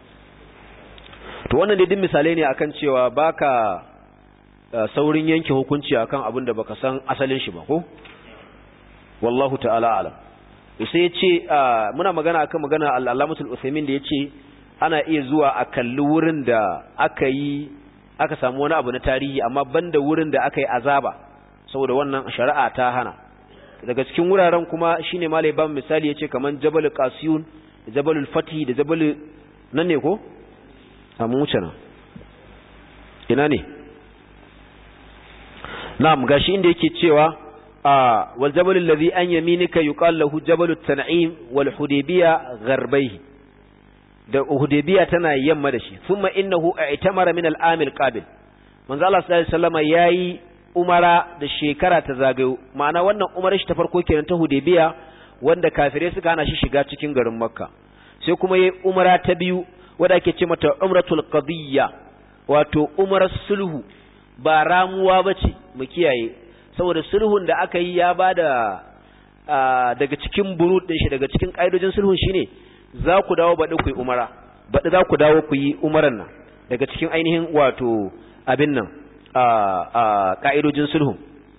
to wannan dai din misalai ne akan cewa baka saurin yanke hukunci akan abin da baka san asalin shi ba ko wallahu ta'ala a'lam sai yace muna magana akan magana al-Allamatul Uthaymeen da yace ana iya zuwa a kalli wurin da aka yi aka samu wani abu na tarihi amma banda wurin da aka yi azaba saboda wannan shari'a ta hana daga cikin wuraren kuma shine malai ban misali yace kaman Jabal Qasiyun da Jabal Fatih da Jabal nan ne ko amma wuce nan ina ne na'am gashi inda yake cewa wal jabal alladhi an yaminika yuqal lahu jabal tan'im wal hudaybiya gharbayhi da hudaybiya tana yamma da shi thumma innahu i'tamara min al-amil qabil manzo Allah sallallahu alaihi wasallam yayi umara da shekara ta zagayo ma'ana wannan umarar shi ta farko kenan ta hudaybiya wanda kafirai suka hana shi shiga cikin garin makka sai kuma yayi umara ta biyu wanda ake ce mata umratul qadiyya wato umarar sulhu ba ramuwa bace mu kiyaye saboda sulhun da aka yi ya bada daga cikin burud din shi daga cikin kaidojin sulhun shine za ku dawo baɗi ku yi umara baɗi za ku dawo ku yi umaran nan daga cikin ainihin wato abin nan a ka'idojin sulhun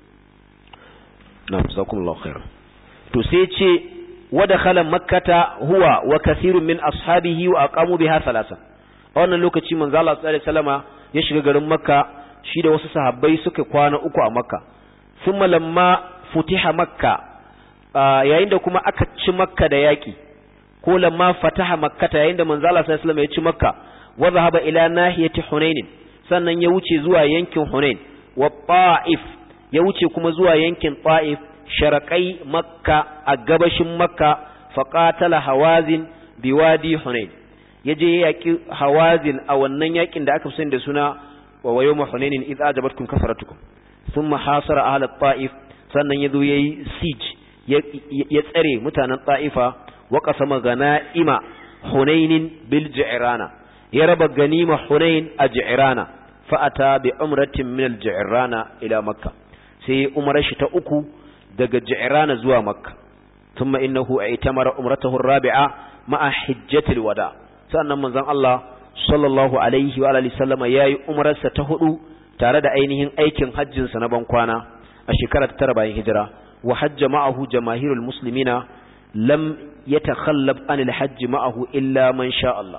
na musakumullahu khair to sai ce wada khala makkata huwa wa kathirun min ashabihi wa aqamu biha salasa a wannan lokaci manzo Allah sallallahu alaihi wasallama ya shiga garin makka shi da wasu sahabbai suka kwana uku a makka thumma lamma futiha makka yayin da kuma aka ci makka da yaki ko lamma fataha makkata yayin da manzo Allah sallallahu alaihi wasallam ya ci makka wa zahaba ila nahiyati hunain sannan ya wuce zuwa yankin hunain wa ta'if ya wuce kuma zuwa yankin ta'if sharqai makka a gabashin makka faqatala hawazin biwadi hunain yaje yaki hawazin a wannan yakin da aka fi da suna wa yawma hunainin idh ajabatkum kasratukum thumma hasara ahla ta'if sannan yazo yayi siege ya tsare mutanen ta'ifa wa qasama ganaima hunainin bil ji'rana ya raba ganima hunain a ji'rana fa ata bi umratin min al ji'rana ila makka sai umrar shi ta uku daga ji'rana zuwa makka thumma innahu aitamara umratahu ar-rabi'a ma'a hajjatil wada sannan manzon Allah sallallahu alaihi wa alihi sallama yayi umrarsa ta hudu tare da ainihin aikin hajjin sa na ban kwana a shekarar ta tara bayan hijira wa hajja ma'ahu jamaahirul muslimina lam yatakhallab anil hajj ma'ahu illa man sha Allah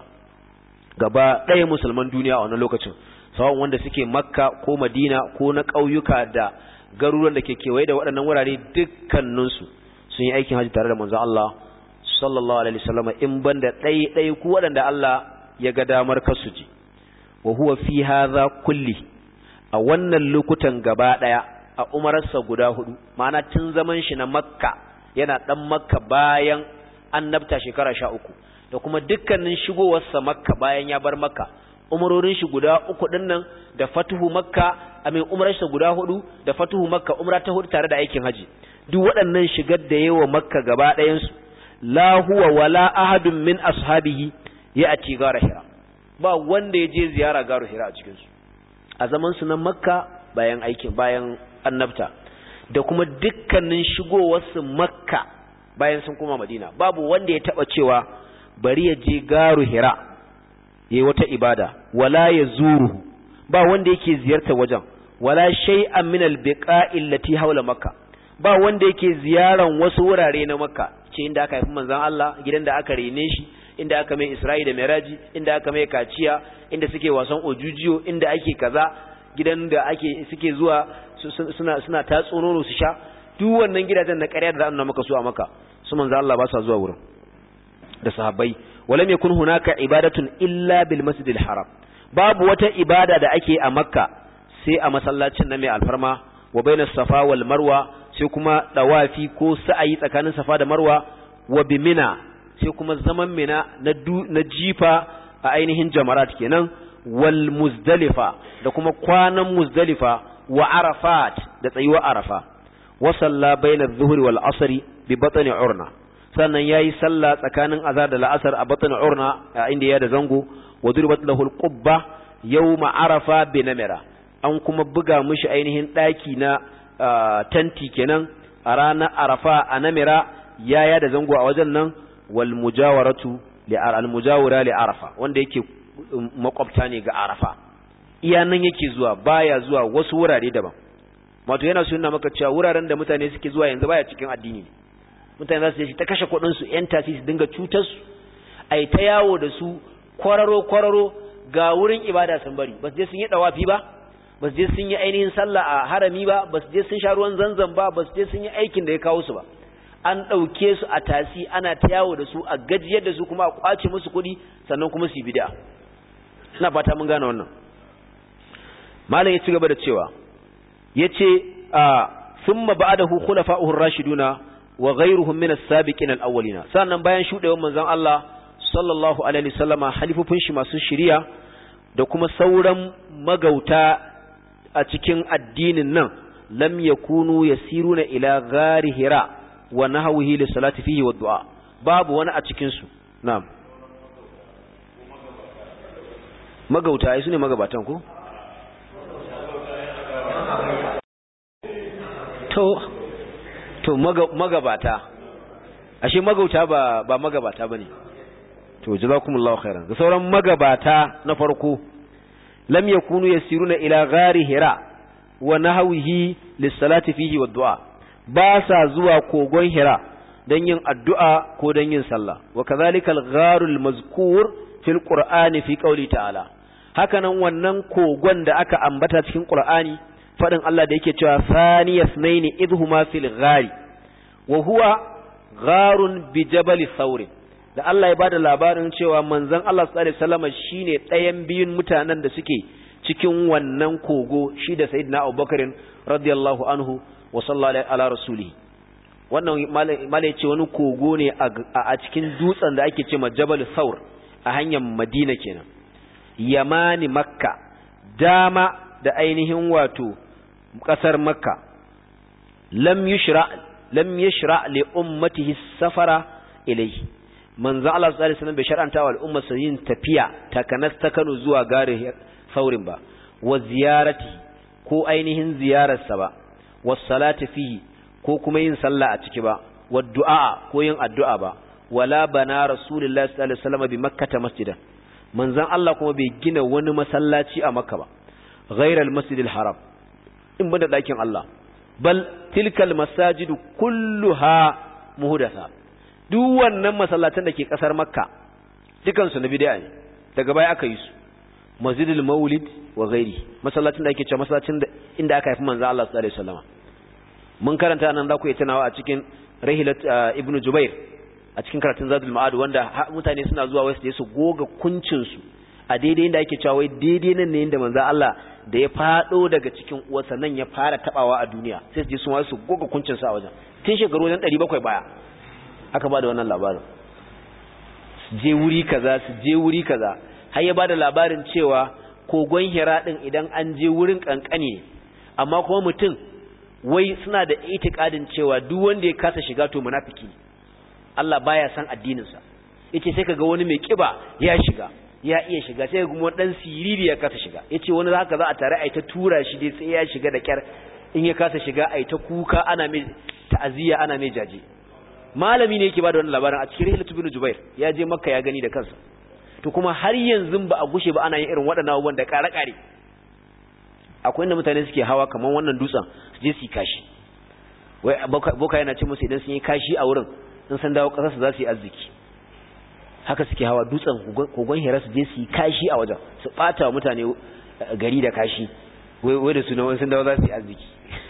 gaba ɗaya musulman duniya a wannan lokacin sawan wanda suke makka ko madina ko na ƙauyuka da garuruwan da ke kewaye da waɗannan wurare dukkaninsu sun yi aikin hajji tare da manzon Allah sallallahu alaihi wasallam in banda ɗaya ɗaya ku waɗanda Allah ya ga damar kasu ji wa huwa fi hadha kulli a wannan lokutan gaba ɗaya a umararsa guda hudu ma'ana tun zaman shi na makka yana ɗan makka bayan annabta shekara sha uku da kuma dukkanin shigowarsa makka bayan ya bar makka umarorin shi guda uku din nan da fatuhu makka amin umrarsa guda hudu da fatuhu makka umra ta hudu tare da aikin haji duk waɗannan shigar da yawa makka gaba ɗayan su la huwa wala ahadun min ashabihi ya ati gara hira ba wanda ya je ziyara garu hira a cikin su a zaman su na makka bayan aikin bayan annabta da kuma dukkanin shigowarsu makka bayan sun koma madina babu wanda ya taba cewa bari ya je garu hira yayi wata ibada wala ya zuru ba wanda yake ziyarta wajen wala shay'an min albiqa'i allati hawla makka ba wanda yake ziyaran wasu wurare na makka ce inda aka haifi manzon Allah gidan da aka rene shi inda aka mai Isra'i da Miraji inda aka mai kaciya inda suke wasan ojujiyo inda ake kaza gidan da ake suke zuwa suna suna tatso nono su sha duk wannan gidajen na ƙarya da za a nuna maka su a maka su manzo Allah ba sa zuwa wurin da sahabbai walam yakun hunaka ibadatun illa bil masjidil haram babu wata ibada da ake a makka sai a masallacin na mai alfarma wa bainas safa wal marwa sai kuma dawafi ko sa'ayi tsakanin safa da marwa wa bimina sai kuma zaman mina na na jifa a ainihin jamarat kenan wal muzdalifa da kuma kwanan muzdalifa wa arafat da tsayuwa arafa wa salla bainadh dhuhri wal asri bi batni urna sannan yayi sallah tsakanin azhar da la'asar a batni urna inda ya da zango wa durbat lahu al qubba yawma arafa bi namira an kuma buga mishi ainihin daki na tanti kenan a ranar arafa a namira yaya da zango a wajen nan wal mujawaratu li al mujawara li arafa wanda yake makwabta ne ga arafa iya nan yake zuwa baya zuwa wasu wurare daban wato yana sunna maka cewa wuraren da mutane suke zuwa yanzu baya cikin addini ne mutane za su je ta kashe kuɗin su yan tasi su dinga cutar su ai ta yawo da su kwararo kwararo ga wurin ibada sun bari ba su je sun yi dawafi ba ba su je sun yi ainihin sallah a harami ba ba su je sun sha ruwan zanzan ba ba su je sun yi aikin da ya kawo su ba an ɗauke su a tasi ana ta yawo da su a gajiyar da su kuma a kwace musu kuɗi sannan kuma su yi bid'a ina fata mun gane wannan malam ya ci gaba da cewa yace a thumma ba'dahu khulafa'uhu ar-rashiduna wa ghayruhum min as-sabiqin al-awwalina sannan bayan shudewar manzon Allah sallallahu alaihi wasallama halifufin shi masu shiriya da kuma sauran magauta a cikin addinin nan lam yakunu yasiruna ila ghari hira wa nahwihi li salati fihi wa du'a babu wani a cikin su na'am magauta ai sune magabatan ko to to magabata ashe magauta ba ba magabata bane to jazakumullahu khairan da sauran magabata na farko lam yakunu yasiruna ila ghari hira wa nahwihi lis-salati fihi wa du'a ba sa zuwa kogon hira dan yin addu'a ko dan yin sallah wa kadhalika al-gharu al-mazkur fil qur'ani fi qawli ta'ala hakanan wannan kogon da aka ambata cikin qur'ani fadin Allah da yake cewa saniyasnaini idhuma fil ghari wa huwa gharun bi jabal thawr da Allah ya bada labarin cewa manzon Allah sallallahu alaihi wasallam shine ɗayan biyun mutanen da suke cikin wannan kogo shi da sayyidina Abubakar radiyallahu anhu wa sallallahu ala rasulihi wannan malai ce wani kogo ne a cikin dutsen da ake ce Jabal Thawr a hanyar Madina kenan Yamani Makka dama da ainihin wato kasar Makka lam yushra lam yashra li ummatihi safara ilayhi manzo Allah sallallahu alaihi wasallam bai shar'anta wa al'umma su yin tafiya takanas ta Kano zuwa gare saurin ba wa ziyarati ko ainihin ziyararsa ba was salati fihi ko kuma yin sallah a ciki ba wa du'a ko yin addu'a ba wala bana rasulullahi sallallahu alaihi wasallam bi makkata masjidan manzon Allah kuma bai gina wani masallaci a makka ba ghairal masjidil haram in banda dakin Allah bal tilkal masajidu kulluha muhdatha duk wannan masallatan da ke kasar makka dukansu na bid'a ne daga baya aka yi su masjidul maulid wa ghairi masallacin da ake cewa masallacin da inda aka haifi manzo Allah sallallahu alaihi wasallam mun karanta nan za ku yi tunawa a cikin rahilat ibnu jubair a cikin karatun zadul ma'ad wanda mutane suna zuwa wasu su goga kuncin su a daidai inda ake cewa wai daidai nan ne inda manzo Allah da ya fado daga cikin uwarsa nan ya fara tabawa a duniya sai su je su wasu goga kuncin su a wajen tun shekaru wajen 700 baya aka ba da wannan labarin je wuri kaza su je wuri kaza har ya ba da labarin cewa kogon hira din idan an je wurin kankani amma kuma mutum wai suna da itikadin cewa duk wanda ya kasa shiga to munafiki Allah baya san addinin sa yace sai kaga wani mai kiba ya shiga ya iya shiga sai kuma dan siriri ya kasa shiga yace wani haka za a tare ai ta tura shi dai sai ya shiga da kyar in ya kasa shiga ai ta kuka ana mai ta'aziyya ana mai jaje malami ne yake bada wannan labarin a cikin Rihlatu bin Jubair ya je Makka ya gani da kansa to kuma har yanzu ba a gushe ba ana yin irin waɗannan abubuwan da kare kare akwai inda mutane suke hawa kamar wannan dutsen su je su kashi wai boka yana ce musu idan sun yi kashi a wurin in san dawo kasar su za su yi arziki haka suke hawa dutsen kogon hira su je su yi kashi a wajen su bata wa mutane gari da kashi wai da su na wani sun dawo za su yi arziki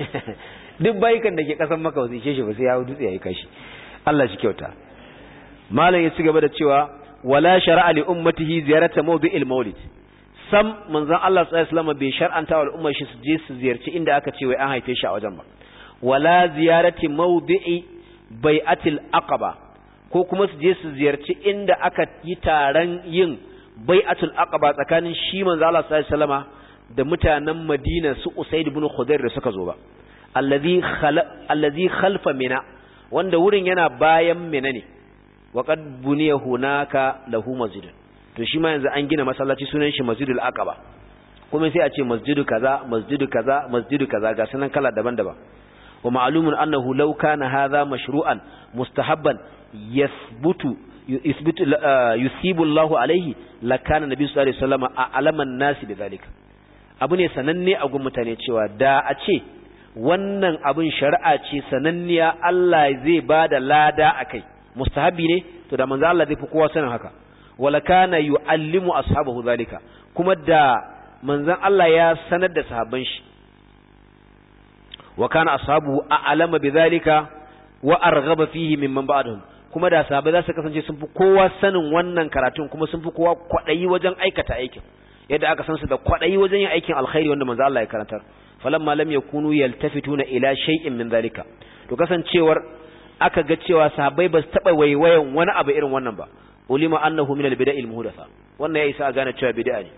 duk bayikan da ke kasan maka wasu ishe shi ba sai ya hau dutse ya yi kashi Allah shi kyauta malam ya ci gaba da cewa wala shar'a li ummatihi ziyarata mawdi'il maulid sam manzon Allah sallallahu alaihi wasallam bai shar'anta wa al'ummar shi su je su ziyarci inda aka ce wai an haife shi a wajen ba wala ziyarati mawdi'i bai'atil aqaba ko kuma su je su ziyarci inda aka yi taron yin bai'atul aqaba tsakanin shi manzon Allah sallallahu alaihi wasallama da mutanen Madina su Usaid ibn Khudair da suka zo ba allazi khala allazi khalfa mina wanda wurin yana bayan mina ne wa qad buniya hunaka lahu masjid to shi ma yanzu an gina masallaci sunan shi masjidul aqaba kuma sai a ce masjidu kaza masjidu kaza masjidu kaza ga sunan kala daban-daban wa ma'lumun annahu law kana hadha mashru'an mustahabban yathbutu yuthbitu yusibu Allahu alaihi lakana nabi sallallahu alaihi wasallam a'laman nasi bidhalika abu ne sananne a gun mutane cewa da a ce wannan abin shari'a ce sananniya Allah zai ba da lada a kai mustahabi ne to da manzo Allah zai fi kowa sanin haka wala kana yu'allimu ashabahu zalika kuma da manzon Allah ya sanar da sahabban shi wa kana ashabu a'lama bidhalika wa arghaba fihi mimman ba'dahum kuma da sahabbai za su kasance sun fi kowa sanin wannan karatun kuma sun fi kowa kwadayi wajen aikata aikin yadda aka san su da kwadayi wajen yin aikin alkhairi wanda manzo Allah ya karantar falamma lam yakunu yaltafituna ila shay'in min zalika to kasancewar aka ga cewa sahabbai ba su taba waiwayan wani abu irin wannan ba ulima annahu min albida'il muhdatha wannan ya isa a gane cewa bid'a ne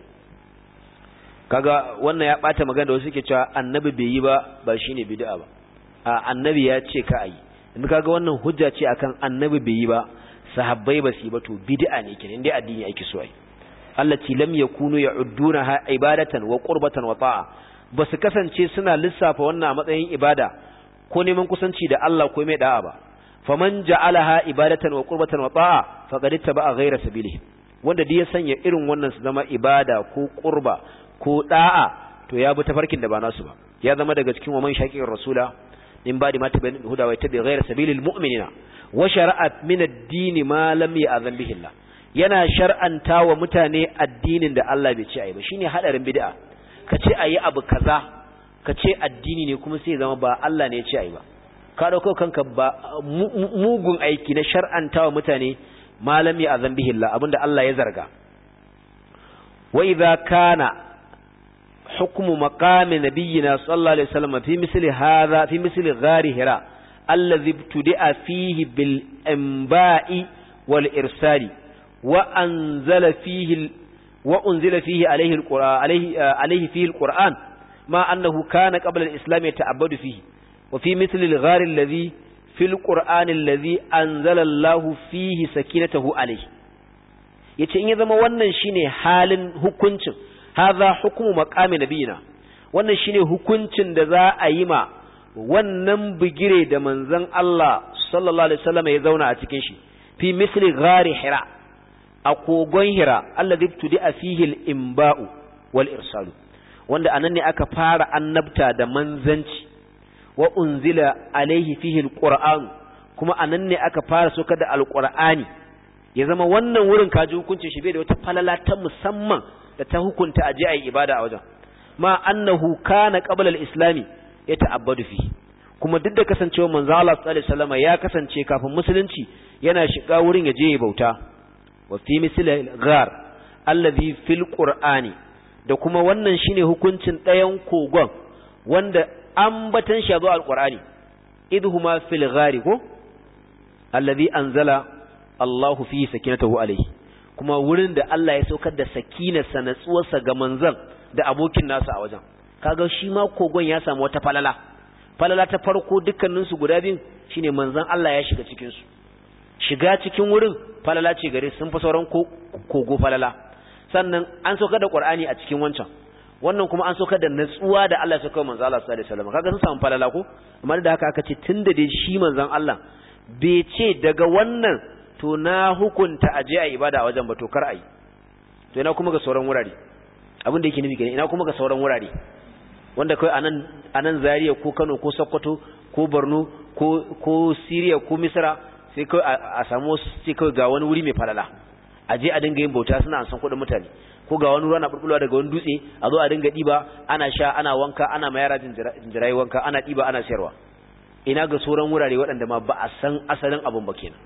kaga wannan ya bata magana da wasu suke cewa annabi bai yi ba ba shine bid'a ba a annabi ya ce ka ayi in kaga wannan hujja ce akan annabi bai yi ba sahabbai ba su yi ba to bid'a ne kenan dai addini ake so ai allati lam yakunu ya'uddunaha ibadatan wa qurbatan wa ta'a ba su kasance suna lissafa wannan a matsayin ibada ko neman kusanci da Allah ko mai da'a ba faman ja'alaha ibadatan wa qurbatan wa ta'a faqad ittaba'a ghayra sabilihi wanda duk ya sanya irin wannan su zama ibada ko qurba ko da'a to ya bi tafarkin da ba nasu ba ya zama daga cikin wa man shaqiqir rasula in ba di mata bayan huda wa tabi ghayra sabilil mu'minina wa shara'at min ad-din ma lam ya'zan bihi Allah yana shar'anta wa mutane addinin da Allah bai ce ayi ba shine hadarin bid'a ka ce ayi abu kaza ka ce addini ne kuma sai zama ba Allah ne ya ce ayi ba ka dauko kanka ba mugun aiki na shar'anta wa mutane ma lam ya'zan bihi Allah abinda Allah ya zarga wa idza kana حكم مقام نبينا صلى الله عليه وسلم في مثل هذا في مثل غار هراء الذي ابتدأ فيه بالإنباء والإرسال وأنزل فيه وأنزل فيه عليه القرآن عليه عليه فيه القرآن ما أنه كان قبل الإسلام يتعبد فيه وفي مثل الغار الذي في القرآن الذي أنزل الله فيه سكينته عليه yace in ya zama wannan shine halin hukuncin hadha hukmu maqami nabiyina wannan shine hukuncin da za a yi ma wannan bigire da manzon Allah sallallahu alaihi wasallam ya zauna a cikin shi fi misli ghari hira a kogon hira alladhi tudi fihi al-imba'u wal irsalu wanda anan ne aka fara annabta da manzanci wa unzila alaihi fihi al-qur'an kuma anan ne aka fara soka da al-qur'ani ya zama wannan wurin kaji hukuncin shi bai da wata falala ta musamman da ta hukunta aje ayi ibada a wajen ma annahu kana qabla al-islami yata'abbadu fi kuma duk da kasancewa manzo Allah sallallahu alaihi wasallam ya kasance kafin musulunci yana shiga wurin ya je ya bauta wa fi misli al-ghar alladhi fil qur'ani da kuma wannan shine hukuncin ɗayan kogon wanda ambatan shi zo al-qur'ani idhuma fil ghari ko alladhi anzala Allahu fi sakinatahu alaihi kuma wurin da Allah ya saukar da sakinarsa natsuwarsa ga manzon da abokin nasa a wajen kaga shi ma kogon ya samu wata falala falala ta farko dukkanin su guda biyun shine manzon Allah ya shiga cikin su shiga cikin wurin falala ce gare sun fa sauran kogo falala sannan an saukar da Qur'ani a cikin wancan wannan kuma an saukar da natsuwa da Allah ya saukar manzon Allah sallallahu alaihi wasallam kaga sun samu falala ko amma da haka aka ce tunda dai shi manzon Allah bai ce daga wannan to na hukunta aje a ibada a wajen ba to kar ai to ina kuma ga sauran wurare abin da yake nufi kenan ina kuma ga sauran wurare wanda kai anan anan Zaria ko Kano ko Sokoto ko Borno ko ko Syria ko Misra sai kai a samu sai kai ga wani wuri mai falala aje a dinga yin bauta suna an san kuɗin mutane ko ga wani ruwa na bulbulwa daga wani dutse a zo a dinga diba ana sha ana wanka ana mayara jinjirai wanka ana diba ana sayarwa ina ga sauran wurare waɗanda ma ba a san asalin abun ba kenan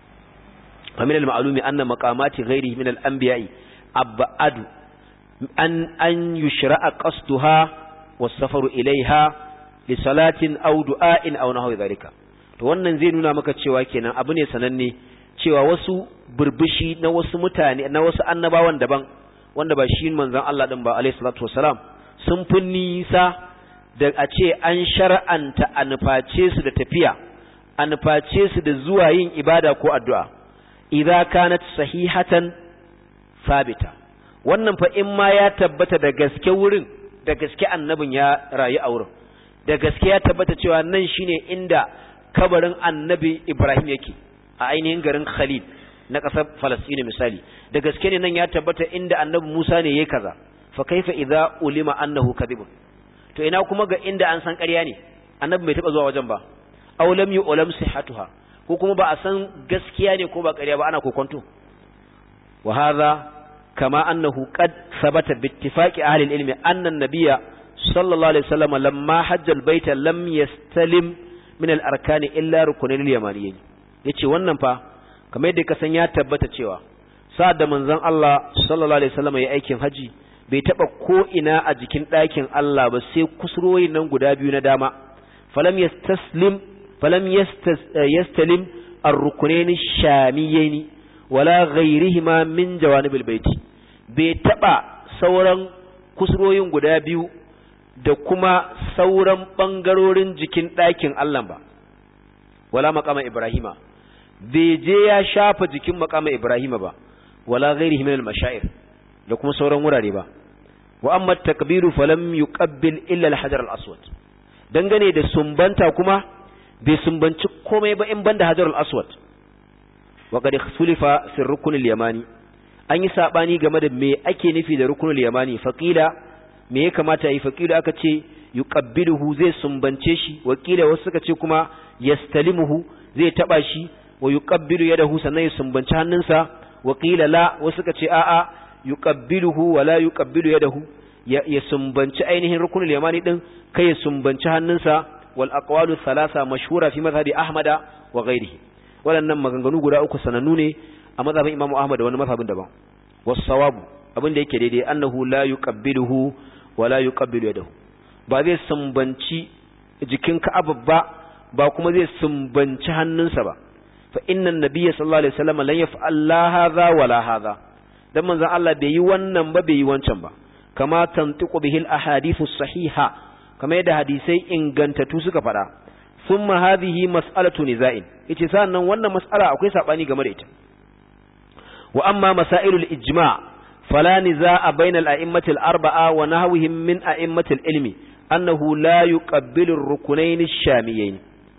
فمن المعلوم أن مقامات غيره من الأنبياء أبعد أن, أن يشرع قصدها والسفر إليها لصلاة أو دعاء أو نحو ذلك to wannan zai nuna maka cewa kenan abu ne sananne cewa wasu burbushi na wasu mutane na wasu annabawan daban wanda ba shi manzon Allah din ba alayhi salatu wasalam sun fi nisa da a ce an shar'anta a nuface su da tafiya a nuface su da zuwa yin ibada ko addu'a idza kanat sahihatan sabita wannan fa in ma ya tabbata da gaske wurin da gaske annabin ya rayu a wurin da gaske ya tabbata cewa nan shine inda kabarin annabi Ibrahim yake a ainihin garin Khalil na ƙasar Falastini misali da gaske ne nan ya tabbata inda annabi Musa ne yayi kaza fa kaifa idza ulima annahu kadhibun to ina kuma ga inda an san ƙarya ne annabi bai taba zuwa wajen ba aw lam yu'lam sihhatuha ko kuma ba a san gaskiya ne ko ba ƙarya ba ana kokonto wa hadha kama annahu qad thabata bi ittifaqi ahli al-ilmi anna an-nabiyya sallallahu alaihi wasallam lamma hajja al-bayta lam yastalim min al-arkani illa rukunin al-yamaniyyin yace wannan fa kamar yadda ka san ya tabbata cewa sa'ad da manzon Allah sallallahu alaihi wasallam ya aikin haji bai taba ko ina a jikin ɗakin Allah ba sai kusuroyin nan guda biyu na dama falam yastaslim falam yastalim ar-rukunayn shamiyayn wala ghayrihima min jawanibil baiti bai taba sauran kusuroyin guda biyu da kuma sauran bangarorin jikin ɗakin Allah ba wala maqama ibrahima bai je ya shafa jikin maqama ibrahima ba wala ghairihi min al-mashair da kuma sauran wurare ba wa amma takbiru falam yuqabbil illa al-hajar al-aswad dangane da sumbanta kuma bai sumbanci komai ba in banda hajar al-aswad wa qad ikhtulifa fi rukn al-yamani an yi sabani game da me ake nufi da rukn al-yamani faqila me ya kamata yi faqila aka ce yuqabbiluhu zai sumbance shi wakila wasu suka ce kuma yastalimuhu zai taba shi wa yuqabbilu yadahu sannan ya sumbanci hannunsa wakila la wasu suka ce a'a yuqabbiluhu wa la yuqabbilu yadahu ya sumbanci ainihin rukunul yamani din kai ya sumbanci hannunsa wal aqwalu thalatha mashhura fi madhhabi ahmada wa ghairihi waɗannan maganganu guda uku sanannu ne a mazhabin imamu ahmad da wani mazhabin daban was-sawabu abin da yake daidai annahu la yuqabbiluhu wa la yuqabbilu yadahu ba zai sumbanci jikin ka'aba ba ba kuma zai sumbanci hannunsa ba fa innan nabiyya sallallahu alaihi wasallam lan yaf'al la hadha wa la hadha dan manzon Allah bai yi wannan ba bai yi wancan ba kama tantiqu bihi al ahadithu sahiha kama yadda hadisai ingantattu suka fada thumma hadhihi mas'alatu niza'in yace sannan wannan mas'ala akwai sabani game da ita wa amma masailul ijma' fala niza'a bainal a'immatil arba'a wa nahwihim min a'immatil ilmi annahu la yuqabbilu ar-rukunayn ash-shamiyayn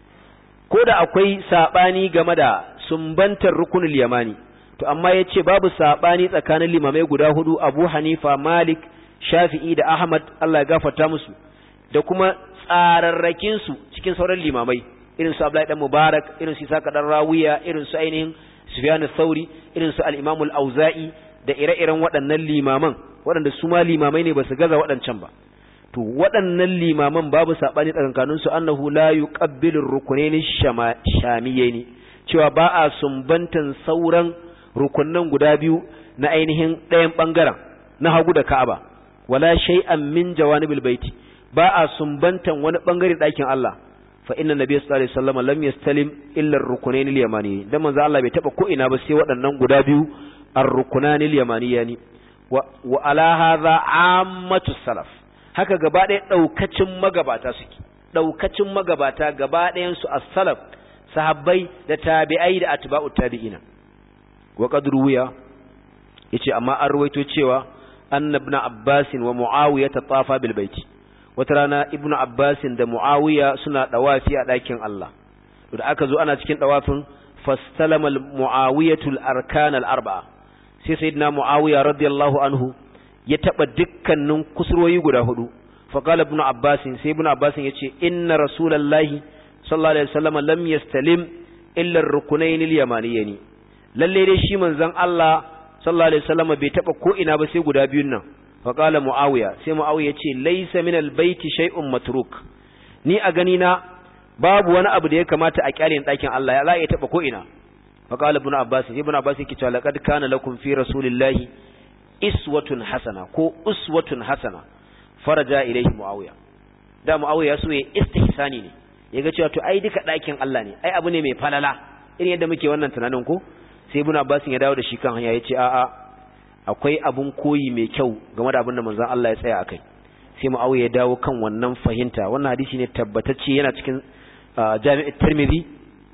ko da akwai saɓani game da sumbantar rukunul yamani to amma ya ce babu saɓani tsakanin limamai guda hudu abu hanifa malik shafi'i da ahmad allah ya gafarta musu da kuma tsararrakinsu cikin sauran limamai irin su abdullahi dan mubarak irin su isaka dan rawiya irin su ainihin sufyan sauri irin su al-imam al-auza'i da ire-iren waɗannan limaman waɗanda su ma limamai ne ba su gaza waɗancan ba to waɗannan limaman babu saɓani tsakankaninsu annahu la yuqabbilu rukunaini shamiyaini cewa ba a sumbantan sauran rukunnan guda biyu na ainihin ɗayan ɓangaren na hagu da Ka'aba wala shay'an min jawanibil baiti ba a sumbantan wani ɓangare ɗakin Allah fa inna nabiyyu sallallahu alaihi wasallam lam yastalim illa ar-rukunaini al-yamani dan manzo Allah bai taba ko ina ba sai waɗannan guda biyu ar-rukunani al-yamaniyani wa, wa ala hadha ammatu salaf haka gaba ɗaya ɗaukacin magabata suke ɗaukacin magabata gaba ɗayansu a salaf sahabbai da tabi'ai da atba'u tabi'ina wa qad ruwiya yace amma an ruwaito cewa anna ibn abbas wa muawiya tatafa bil baiti wata rana ibnu abbas da muawiya suna dawafi a ɗakin Allah to da aka zo ana cikin dawafin fastalama al muawiyatu al arkan al arba'a sai sayyidina muawiya radiyallahu anhu ya taba dukkanin kusurwoyi guda hudu faqala ibn abbas sai ibn abbas yace inna rasulullahi sallallahu alaihi wasallam lam yastalim illa ar-rukunayn al-yamaniyyin lalle dai shi manzon Allah sallallahu alaihi wasallam bai taba ko ina ba sai guda biyun nan faqala muawiya sai muawiya yace laysa min al-bayti shay'un matruk ni a gani na babu wani abu da ya kamata a kyale ɗakin Allah ya za ya taba ko ina faqala ibn abbas ibn abbas yake cewa laqad kana lakum fi rasulillahi iswatun hasana ko uswatun hasana faraja ilaihi muawiya da muawiya so ya istihsani ne yaga cewa to ai duka ɗakin Allah ne ai abu ne mai falala irin yadda muke wannan tunanin ko sai ibnu abbas ya dawo da shi kan hanya yace a'a akwai abun koyi mai kyau game da abin da manzon Allah ya tsaya akai sai muawiya ya dawo kan wannan fahimta wannan hadisi ne tabbatacce yana cikin jami'at tirmidhi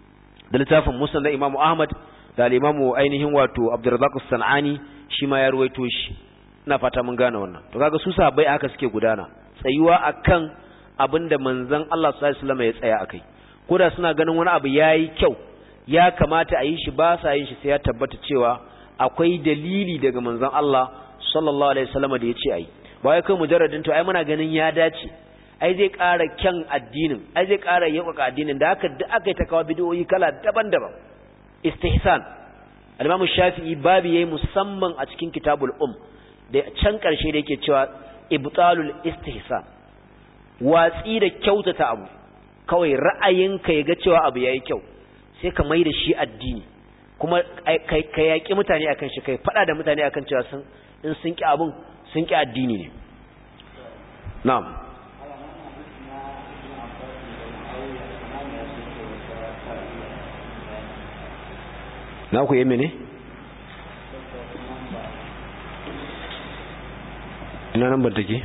da littafin musnad da imamu ahmad da al-imamu ainihin wato abdurrazzaq as-sanani shi ma ya ruwaito shi ina fata mun gane wannan to kaga su sahabbai haka suke gudana tsayuwa akan abinda manzon Allah sallallahu alaihi wasallam ya tsaya akai koda suna ganin wani abu yayi kyau ya kamata a yi shi ba sa yin shi sai ya tabbata cewa akwai dalili daga manzon Allah sallallahu alaihi wasallam da ya ce ayi ba wai kai mujarradin to ai muna ganin ya dace ai zai ƙara kyan addinin ai zai ƙara yaukaka addinin da haka duk aka yi ta kawo bidiyoyi kala daban-daban istihsan al-Imam Shafi'i babu yayi musamman a cikin Kitabul Um da can karshe da yake cewa ibtalul istihsan watsi da kyautata abu kawai ra'ayinka ya ga cewa abu yayi kyau sai ka mai da shi addini kuma ka yaƙi mutane akan shi kai faɗa da mutane akan cewa sun in sun ƙi abun sun ƙi addini ne na'am na ku yi mene? ina nan ban take?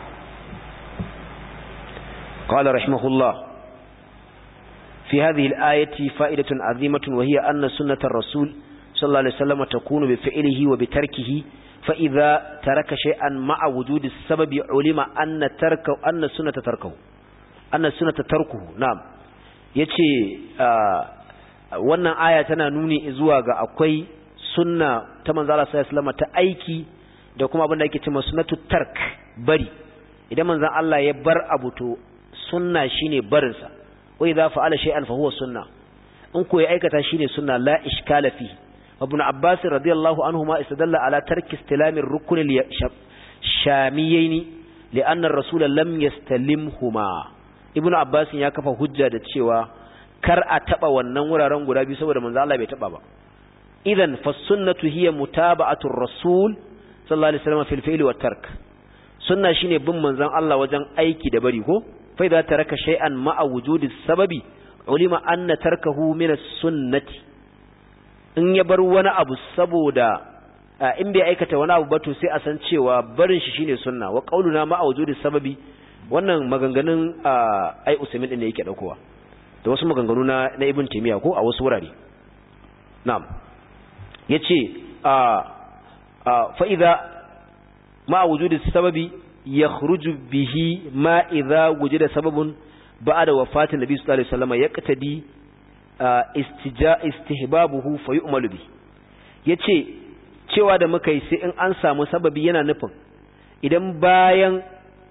قال رحمه الله في هذه الآية فائدة عظيمة وهي أن سنة الرسول صلى الله عليه وسلم تكون بفعله وبتركه فإذا ترك شيئا مع وجود السبب علم أن تركه أن السنة تركه أن السنة تركه نعم yace wannan aya tana nuni zuwa ga akwai sunna ta manzo Allah sallallahu alaihi wasallam ta aiki da kuma abin da yake cewa sunnatu tark bari idan manzo Allah ya bar abu to sunna shine barin sa wa idza fa'ala shay'an fa huwa sunna in ko ya aikata shine sunna la ishkala fi ibn abbas radiyallahu anhu ma istadalla ala tarki istilamir rukn al shamiyaini li'anna ar-rasul lam yastalimhuma ibn abbas ya kafa hujja da cewa kar a taba wannan wuraren guda biyu saboda manzo Allah bai taba ba idan fa sunnatu hiya mutaba'atu ar-rasul sallallahu alaihi wasallam fil fi'li wat tark sunna shine bin manzon Allah wajen aiki da bari ko fa idza taraka shay'an ma'a wujudi sababi ulima anna tarkahu min as-sunnati in ya bar wani abu saboda in bai aikata wani abu ba to sai a san cewa barin shi shine sunna wa qauluna ma'a wujudi sababi wannan maganganun ai usaimin din ne yake daukowa da wasu maganganu na na ibn taymiya ko a wasu wurare na'am yace a fa idza ma'a wujudi sababi yakhruju bihi ma idza wujida sababun ba'da wafatin nabi sallallahu alaihi wasallam yaqtadi istija istihbabuhu fa yu'malu bi yace cewa da muka yi sai in an samu sababi yana nufin idan bayan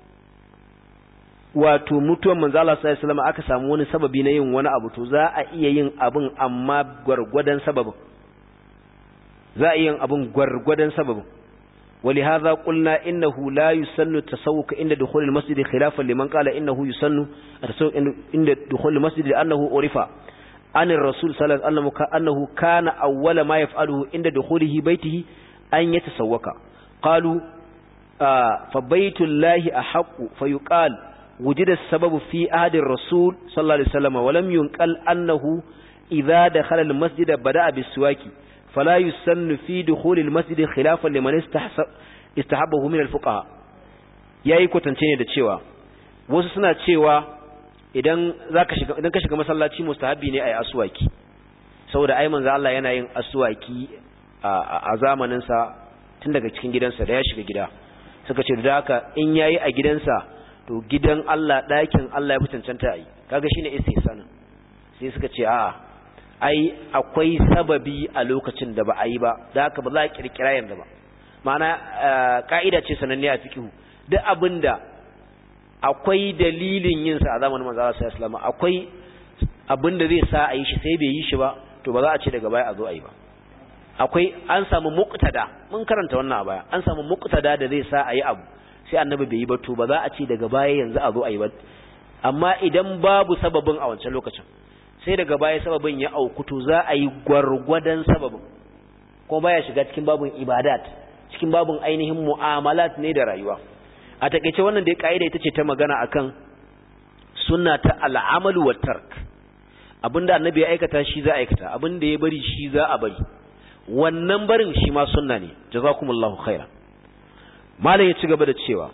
wato mutuwar manzo Allah sallallahu alaihi wasallam aka samu wani sababi na yin wani abu to za a iya yin abin amma gwargwadon sababin za a iya yin abin gwargwadon sababin ولهذا قلنا إنه لا يسن التسوق عند دخول المسجد خلافا لمن قال إنه يسن التسوق عند دخول المسجد لأنه عرف عن الرسول صلى الله عليه وسلم أنه كان أول ما يفعله عند دخوله بيته أن يتسوق قالوا آه فبيت الله أحق فيقال وجد السبب في عهد الرسول صلى الله عليه وسلم ولم ينقل أنه إذا دخل المسجد بدأ بالسواك فلا يسن في دخول المسجد خلافا لمن استحبه من الفقهاء yayi kwatance ne da cewa wasu suna cewa idan zaka shiga idan ka shiga masallaci mustahabi ne ayi aswaki saboda ai manzo Allah yana yin aswaki a zamanin sa tun daga cikin gidansa da ya shiga gida suka ce da haka in yayi a gidansa to gidan Allah ɗakin Allah ya fitancanta ai kaga shine istihsan sai suka ce a'a ai akwai sababi a lokacin da ba a yi ba da haka ba za a kirkira yanzu ba ma'ana ka'ida ce sananne a fikihu duk abinda akwai dalilin yin sa a zamanin manzo Allah sallallahu alaihi akwai abinda zai sa a yi shi sai bai yi shi ba to ba za a ce daga baya a zo a yi ba akwai an samu muqtada mun karanta wannan a baya an samu muqtada da zai sa a yi abu sai annabi bai yi ba to ba za a ce daga baya yanzu a zo a yi ba amma idan babu sababin a wancan lokacin sai daga baya sababin ya aukutu za a yi gwargwadon sababin ko baya shiga cikin babin ibadat cikin babin ainihin mu'amalat ne da rayuwa a takeice wannan da kaida ita ce ta magana akan sunna ta al'amalu wa tark abinda annabi ya aikata shi za a aikata abinda ya bari shi za a bari wannan barin shi ma sunna ne jazakumullahu khaira malam ya ci gaba da cewa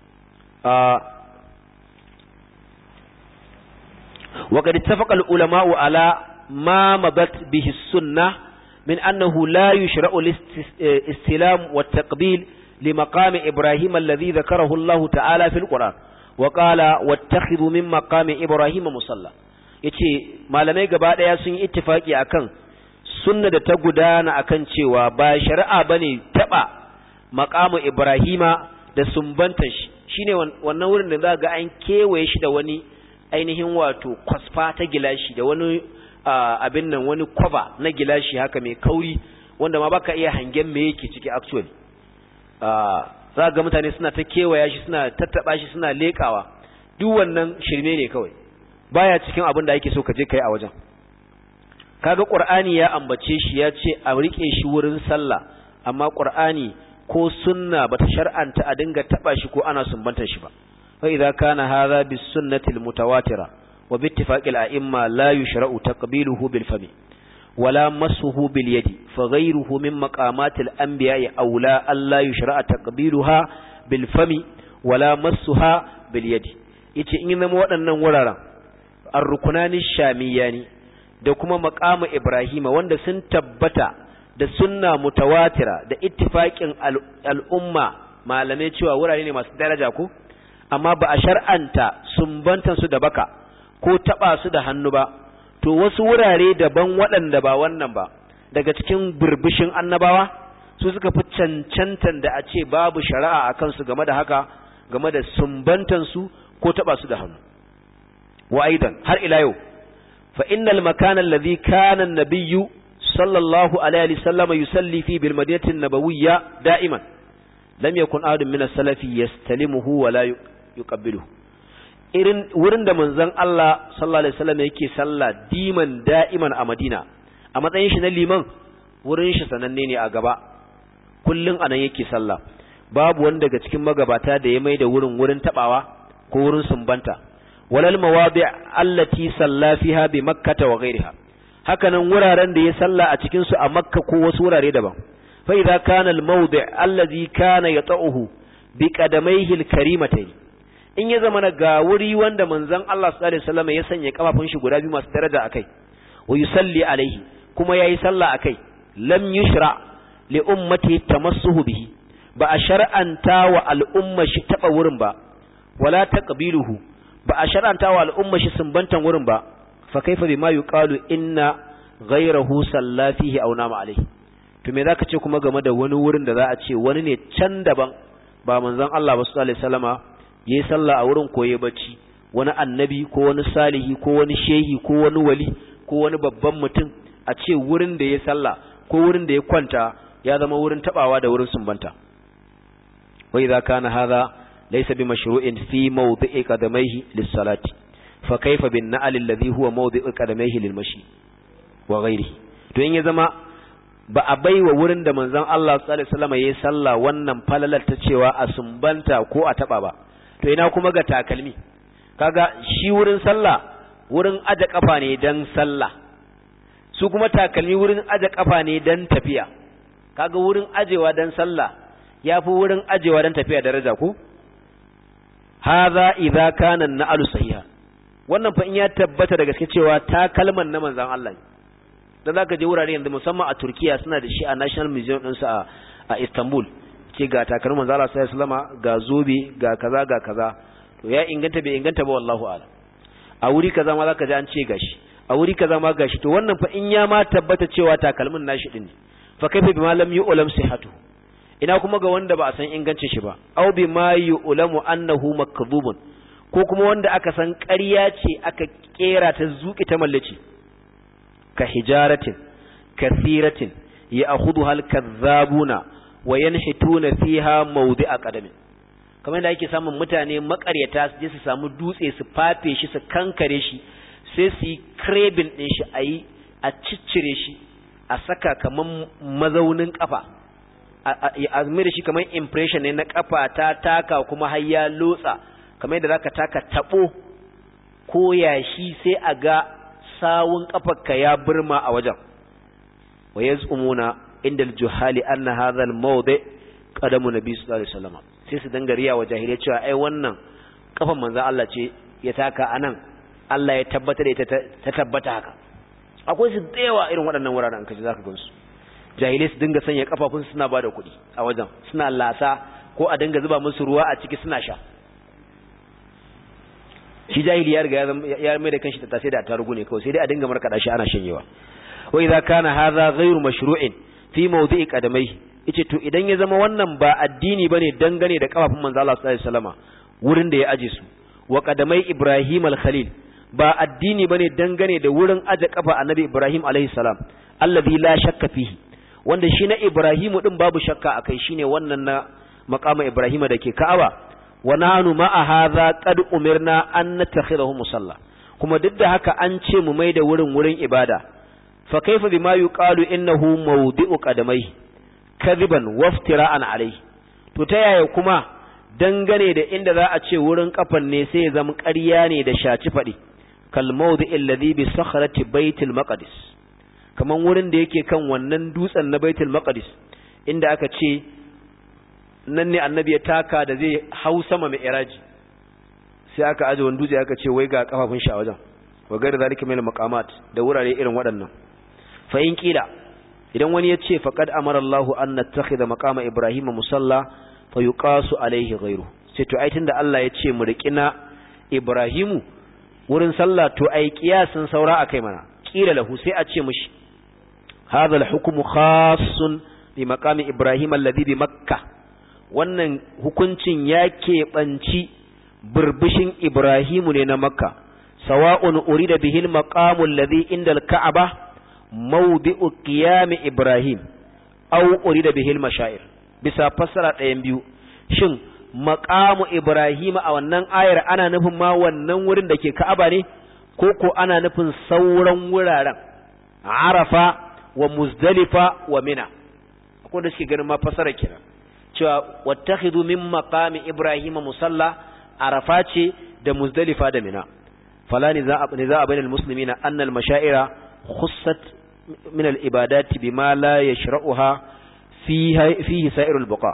وقد اتفق العلماء على ما مضت به السنة من أنه لا يشرع الاستلام والتقبيل لمقام إبراهيم الذي ذكره الله تعالى في القرآن وقال واتخذوا من مقام إبراهيم مصلى yace malamai gaba daya sun yi ittifaki akan sunna da ta gudana akan cewa ba shari'a bane taba maqamu Ibrahima da sumbantar shi shine wannan wurin da za ga an kewaye shi da wani ainihin wato kwasfa ta gilashi da wani abin nan wani kwaba na gilashi haka mai kauri wanda ma baka iya hangen me yake ciki actually za ga mutane suna ta kewaya shi suna tattaba shi suna lekawa duk wannan shirme ne kawai baya cikin abin da ake so ka je kai a wajen kaga qur'ani ya ambace shi ya ce a rike shi wurin sallah amma qur'ani ko sunna bata shar'anta a dinga taba shi ko ana sumbantar shi ba fa idza kana hadha bis sunnati al mutawatira wa bi ittifaqil a'imma la yushra'u taqbiluhu bil fami ولا مسه باليد فغيره من مقامات الأنبياء أولى ألا يشرع تقبيلها بالفم ولا مسها باليد yace in zama waɗannan wuraren arrukunanin shamiyani da kuma maqamu ibrahima wanda sun tabbata da sunna mutawatira da ittifaqin al'umma malamai cewa wurare ne masu daraja ko amma ba a shar'anta sumbantan su da baka ko taba su da hannu ba to wasu wurare daban waɗanda ba wannan ba daga cikin burbushin annabawa su suka fi cancantan da a ce babu shari'a a kansu game da haka game da sumbantansu ko taɓa su da hannu wa aidan har ila yau fa innal makana alladhi kana an-nabiyyu sallallahu alaihi wasallam yusalli fi bil madinati an-nabawiyya da'iman lam yakun ahadun min as-salafi yastalimuhu wa la yuqabbiluhu irin wurin da manzon Allah sallallahu alaihi wasallam yake sallah diman da'iman a Madina a matsayin shi na liman wurin shi sananne ne a gaba kullun anan yake sallah babu wanda daga cikin magabata da ya mai da wurin wurin tabawa ko wurin sumbanta walal mawadi' allati salla fiha bi makkah wa ghayriha hakanan wuraren da ya salla a cikin su a makka ko wasu wurare daban fa idza kana al mawdi' allazi kana yata'uhu bi qadamayhi al karimatayn in ya zama ga wuri wanda manzon Allah sallallahu alaihi wasallam ya sanya kafafun shi guda biyu masu daraja akai wa yusalli alaihi kuma yayi sallah akai lam yushra li ummati tamassuhu bihi ba a shar'anta wa al'umma shi taba wurin ba wala taqbiluhu ba a shar'anta wa al'umma shi sumbantan wurin ba fa kaifa bima yuqalu inna ghayrahu salla fihi aw nama alaihi to me zaka ce kuma game da wani wurin da za a ce wani ne can daban ba manzon Allah ba sallallahu alaihi wasallama ya yi sallah a wurin koye bacci wani annabi ko wani salihi ko wani shehi ko wani wali ko wani babban mutum a ce wurin da ya sallah ko wurin da ya kwanta ya zama wurin tabawa da wurin sumbanta wa idza kana hadha laysa bi mashru'in fi mawdi'i qadamayhi lis-salati fa kayfa bin na'al alladhi huwa mawdi'u qadamayhi lil-mashi wa ghayrihi to in ya zama ba a baiwa wurin da manzon Allah sallallahu alaihi wasallam yayi sallah wannan falalar ta cewa a sumbanta ko a taba ba to ina kuma ga takalmi kaga shi wurin sallah wurin aje kafa ne dan sallah su kuma takalmi wurin aje kafa ne dan tafiya kaga wurin ajewa dan sallah yafi wurin ajewa dan tafiya daraja ko hadha idza kana na'alu sahiha wannan fa in ya tabbata da gaske cewa takalman na manzon Allah ne dan zaka je wurare yanzu musamman a Turkiya suna da shi a National Museum din a a Istanbul ce ga takalmin manzo Allah sallallahu alaihi wasallam ga zobe ga kaza ga kaza to ya inganta bai inganta ba wallahu a'lam a wuri kaza ma zaka ji an ce gashi a wuri kaza ma gashi to wannan fa in ya ma tabbata cewa takalmin nashi din ne fa kaifa bima lam yu'lam sihhatu ina kuma ga wanda ba a san ingancin shi ba aw bima yu'lamu annahu makdhubun ko kuma wanda aka san ƙarya ce aka kera ta zuki ta mallaci ka hijaratin kathiratin ya'khudha al-kadhabuna wa yanhituna fiha mawdi'a qadamin kamar da ake samun mutane makaryata su je su samu dutse su fafe shi su kankare shi sai su yi krebin din shi ayi a ciccire shi a saka kaman mazaunin kafa a mai da shi kamar impression ne na kafa ta taka kuma har ya lotsa kamar yadda zaka taka tabo ko yashi sai a ga sawun kafarka ya burma a wajen wa yaz'umuna inda al-juhali anna hadha al-mawdi qadamu nabi sallallahu alaihi wasallam sai su dangariya wa jahiliya cewa ai wannan kafan manzon Allah ce ya taka anan Allah ya tabbata da ita ta tabbata haka akwai su da yawa irin waɗannan wuraren kaje zaka gansu jahilai su dinga sanya kafafun suna bada kuɗi a wajen suna lasa ko a dinga zuba musu ruwa a ciki suna sha shi jahili ya riga ya mai da kanshi ta sai da tarugu ne kawai sai dai a dinga markaɗa shi ana shanyewa wa idza kana hadha ghayru mashru'in fi mawdi'i qadamaihi yace to idan ya zama wannan ba addini bane dangane da kafafun manzo Allah sallallahu alaihi wasallama wurin da ya aje su wa qadamai Ibrahim al-Khalil ba addini bane dangane da wurin aje kafa annabi Ibrahim alaihi salam alladhi la shakka fihi wanda shi na Ibrahimu din babu shakka akai shine wannan na maqama Ibrahima dake Ka'aba wa nahnu ma'a hadha qad umirna an natakhidahu musalla kuma duk da haka an ce mu maida wurin wurin ibada fa kaifa bima yuqalu innahu mawdi'u qadamai kadhiban waftira'an alayhi to ta yaya kuma dangane da inda za a ce wurin kafan ne sai ya zama ƙarya ne da shaci faɗi kal mawdi'i alladhi bi sakhrati baitil maqdis kaman wurin da yake kan wannan dutsen na baitul maqdis inda aka ce nan ne annabi ya taka da zai hau sama mai iraji sai aka aje wani dutse aka ce wai ga kafafun shi a wajen wa gairi zalika min maqamat da wurare irin waɗannan fa in kila idan wani ya ce faqad amara Allahu an nattakhidha maqama Ibrahim musalla fa yuqasu alaihi ghayru sai to ai tunda Allah ya ce mu riƙina Ibrahimu wurin sallah to ai kiyasin saura akai mana kila lahu sai a ce mishi hadha al-hukmu khassun bi maqami Ibrahim alladhi bi Makkah wannan hukuncin ya keɓanci burbushin Ibrahimu ne na Makka sawa'un urida bihil maqamul ladhi inda al-Ka'aba mawdi'u qiyam Ibrahim aw urida bihil mashair bisa fassara ɗayan biyu shin maqamu Ibrahim a wannan ayar ana nufin ma wannan wurin da ke Ka'aba ne ko ko ana nufin sauran wuraren Arafa wa Muzdalifa wa Mina akwai da suke ganin ma fassara kenan cewa wattakhidhu min maqami Ibrahim musalla Arafa ce da Muzdalifa da Mina fala ni za a bainal muslimina anna al-mashaira khussat min al-ibadati bima la yashra'uha fihi fihi sa'irul buqa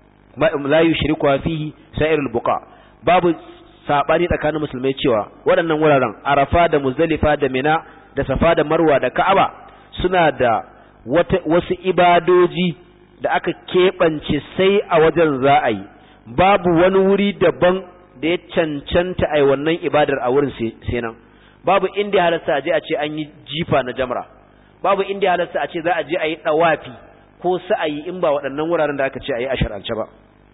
la yushrikuha fihi sa'irul buqa babu sabani tsakanin musulmai cewa waɗannan wuraren Arafa da Muzdalifa da Mina da Safa da Marwa da Ka'aba suna da wasu ibadoji da aka keɓance sai a wajen za a yi babu wani wuri daban da ya cancanta a wannan ibadar a wurin sai nan babu inda halasta a je a ce an yi jifa na jamra babu inda halasta a ce za a je a yi ɗawafi ko sa'ayi in ba waɗannan wuraren da aka ce a yi a shar'ance ba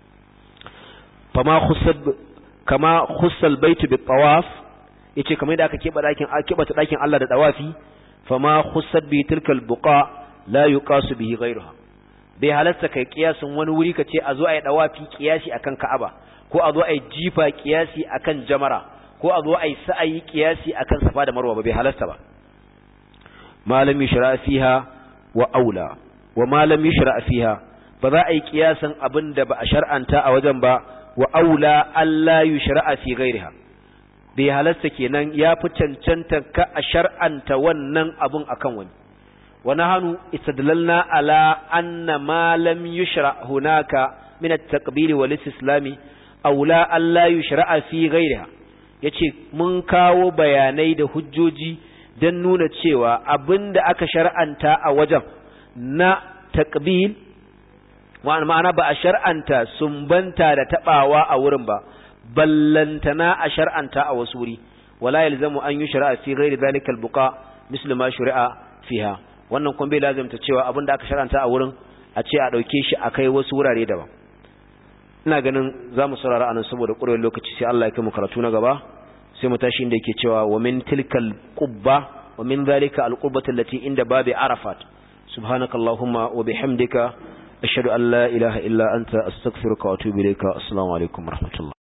kama khussal baitu bi tawaf yace kamar da aka keɓe ɗakin keɓata ɗakin Allah da ɗawafi fama khussat bi tilkal buqa la yuqasu bihi ghayruha bai halasta kai kiyasin wani wuri ka ce a zo a yi dawafi kiyasi akan Ka'aba ko a zo a yi jifa kiyasi akan Jamara ko a zo a yi sa'ayi kiyasi akan Safa da Marwa ba bai halasta ba malam yushra fiha wa aula wa malam yushra fiha ba za a yi kiyasin abin da ba a shar'anta a wajen ba wa aula Allah yushra fi ghairiha bai halasta kenan ya fi cancanta ka a shar'anta wannan abun akan wani ونحن استدللنا على أن ما لم يشرع هناك من التقبيل والاستسلام أولى أن لا يشرع في غيرها yace mun kawo bayanai da hujjoji don nuna cewa abin da aka shar'anta a wajen na takbil ma'ana ba a shar'anta sumbanta da tabawa a wurin ba ballantana a shar'anta a wasu wuri wala yalzamu an yi shari'a fi ghairi zalikal buqa mislu ma shari'a fiha wannan kuma bai lazimta cewa abin da aka sharanta a wurin a ce a ɗauke shi a kai wasu wurare daban ina ganin za mu saurara anan saboda ƙurewar lokaci sai Allah ya kai mu karatu na gaba sai mu tashi inda yake cewa wa min tilkal qubba wa min zalika al qubbati allati inda babi arafat subhanaka allahumma wa bihamdika ashhadu an la ilaha illa anta astaghfiruka wa atubu ilayka assalamu alaikum wa rahmatullah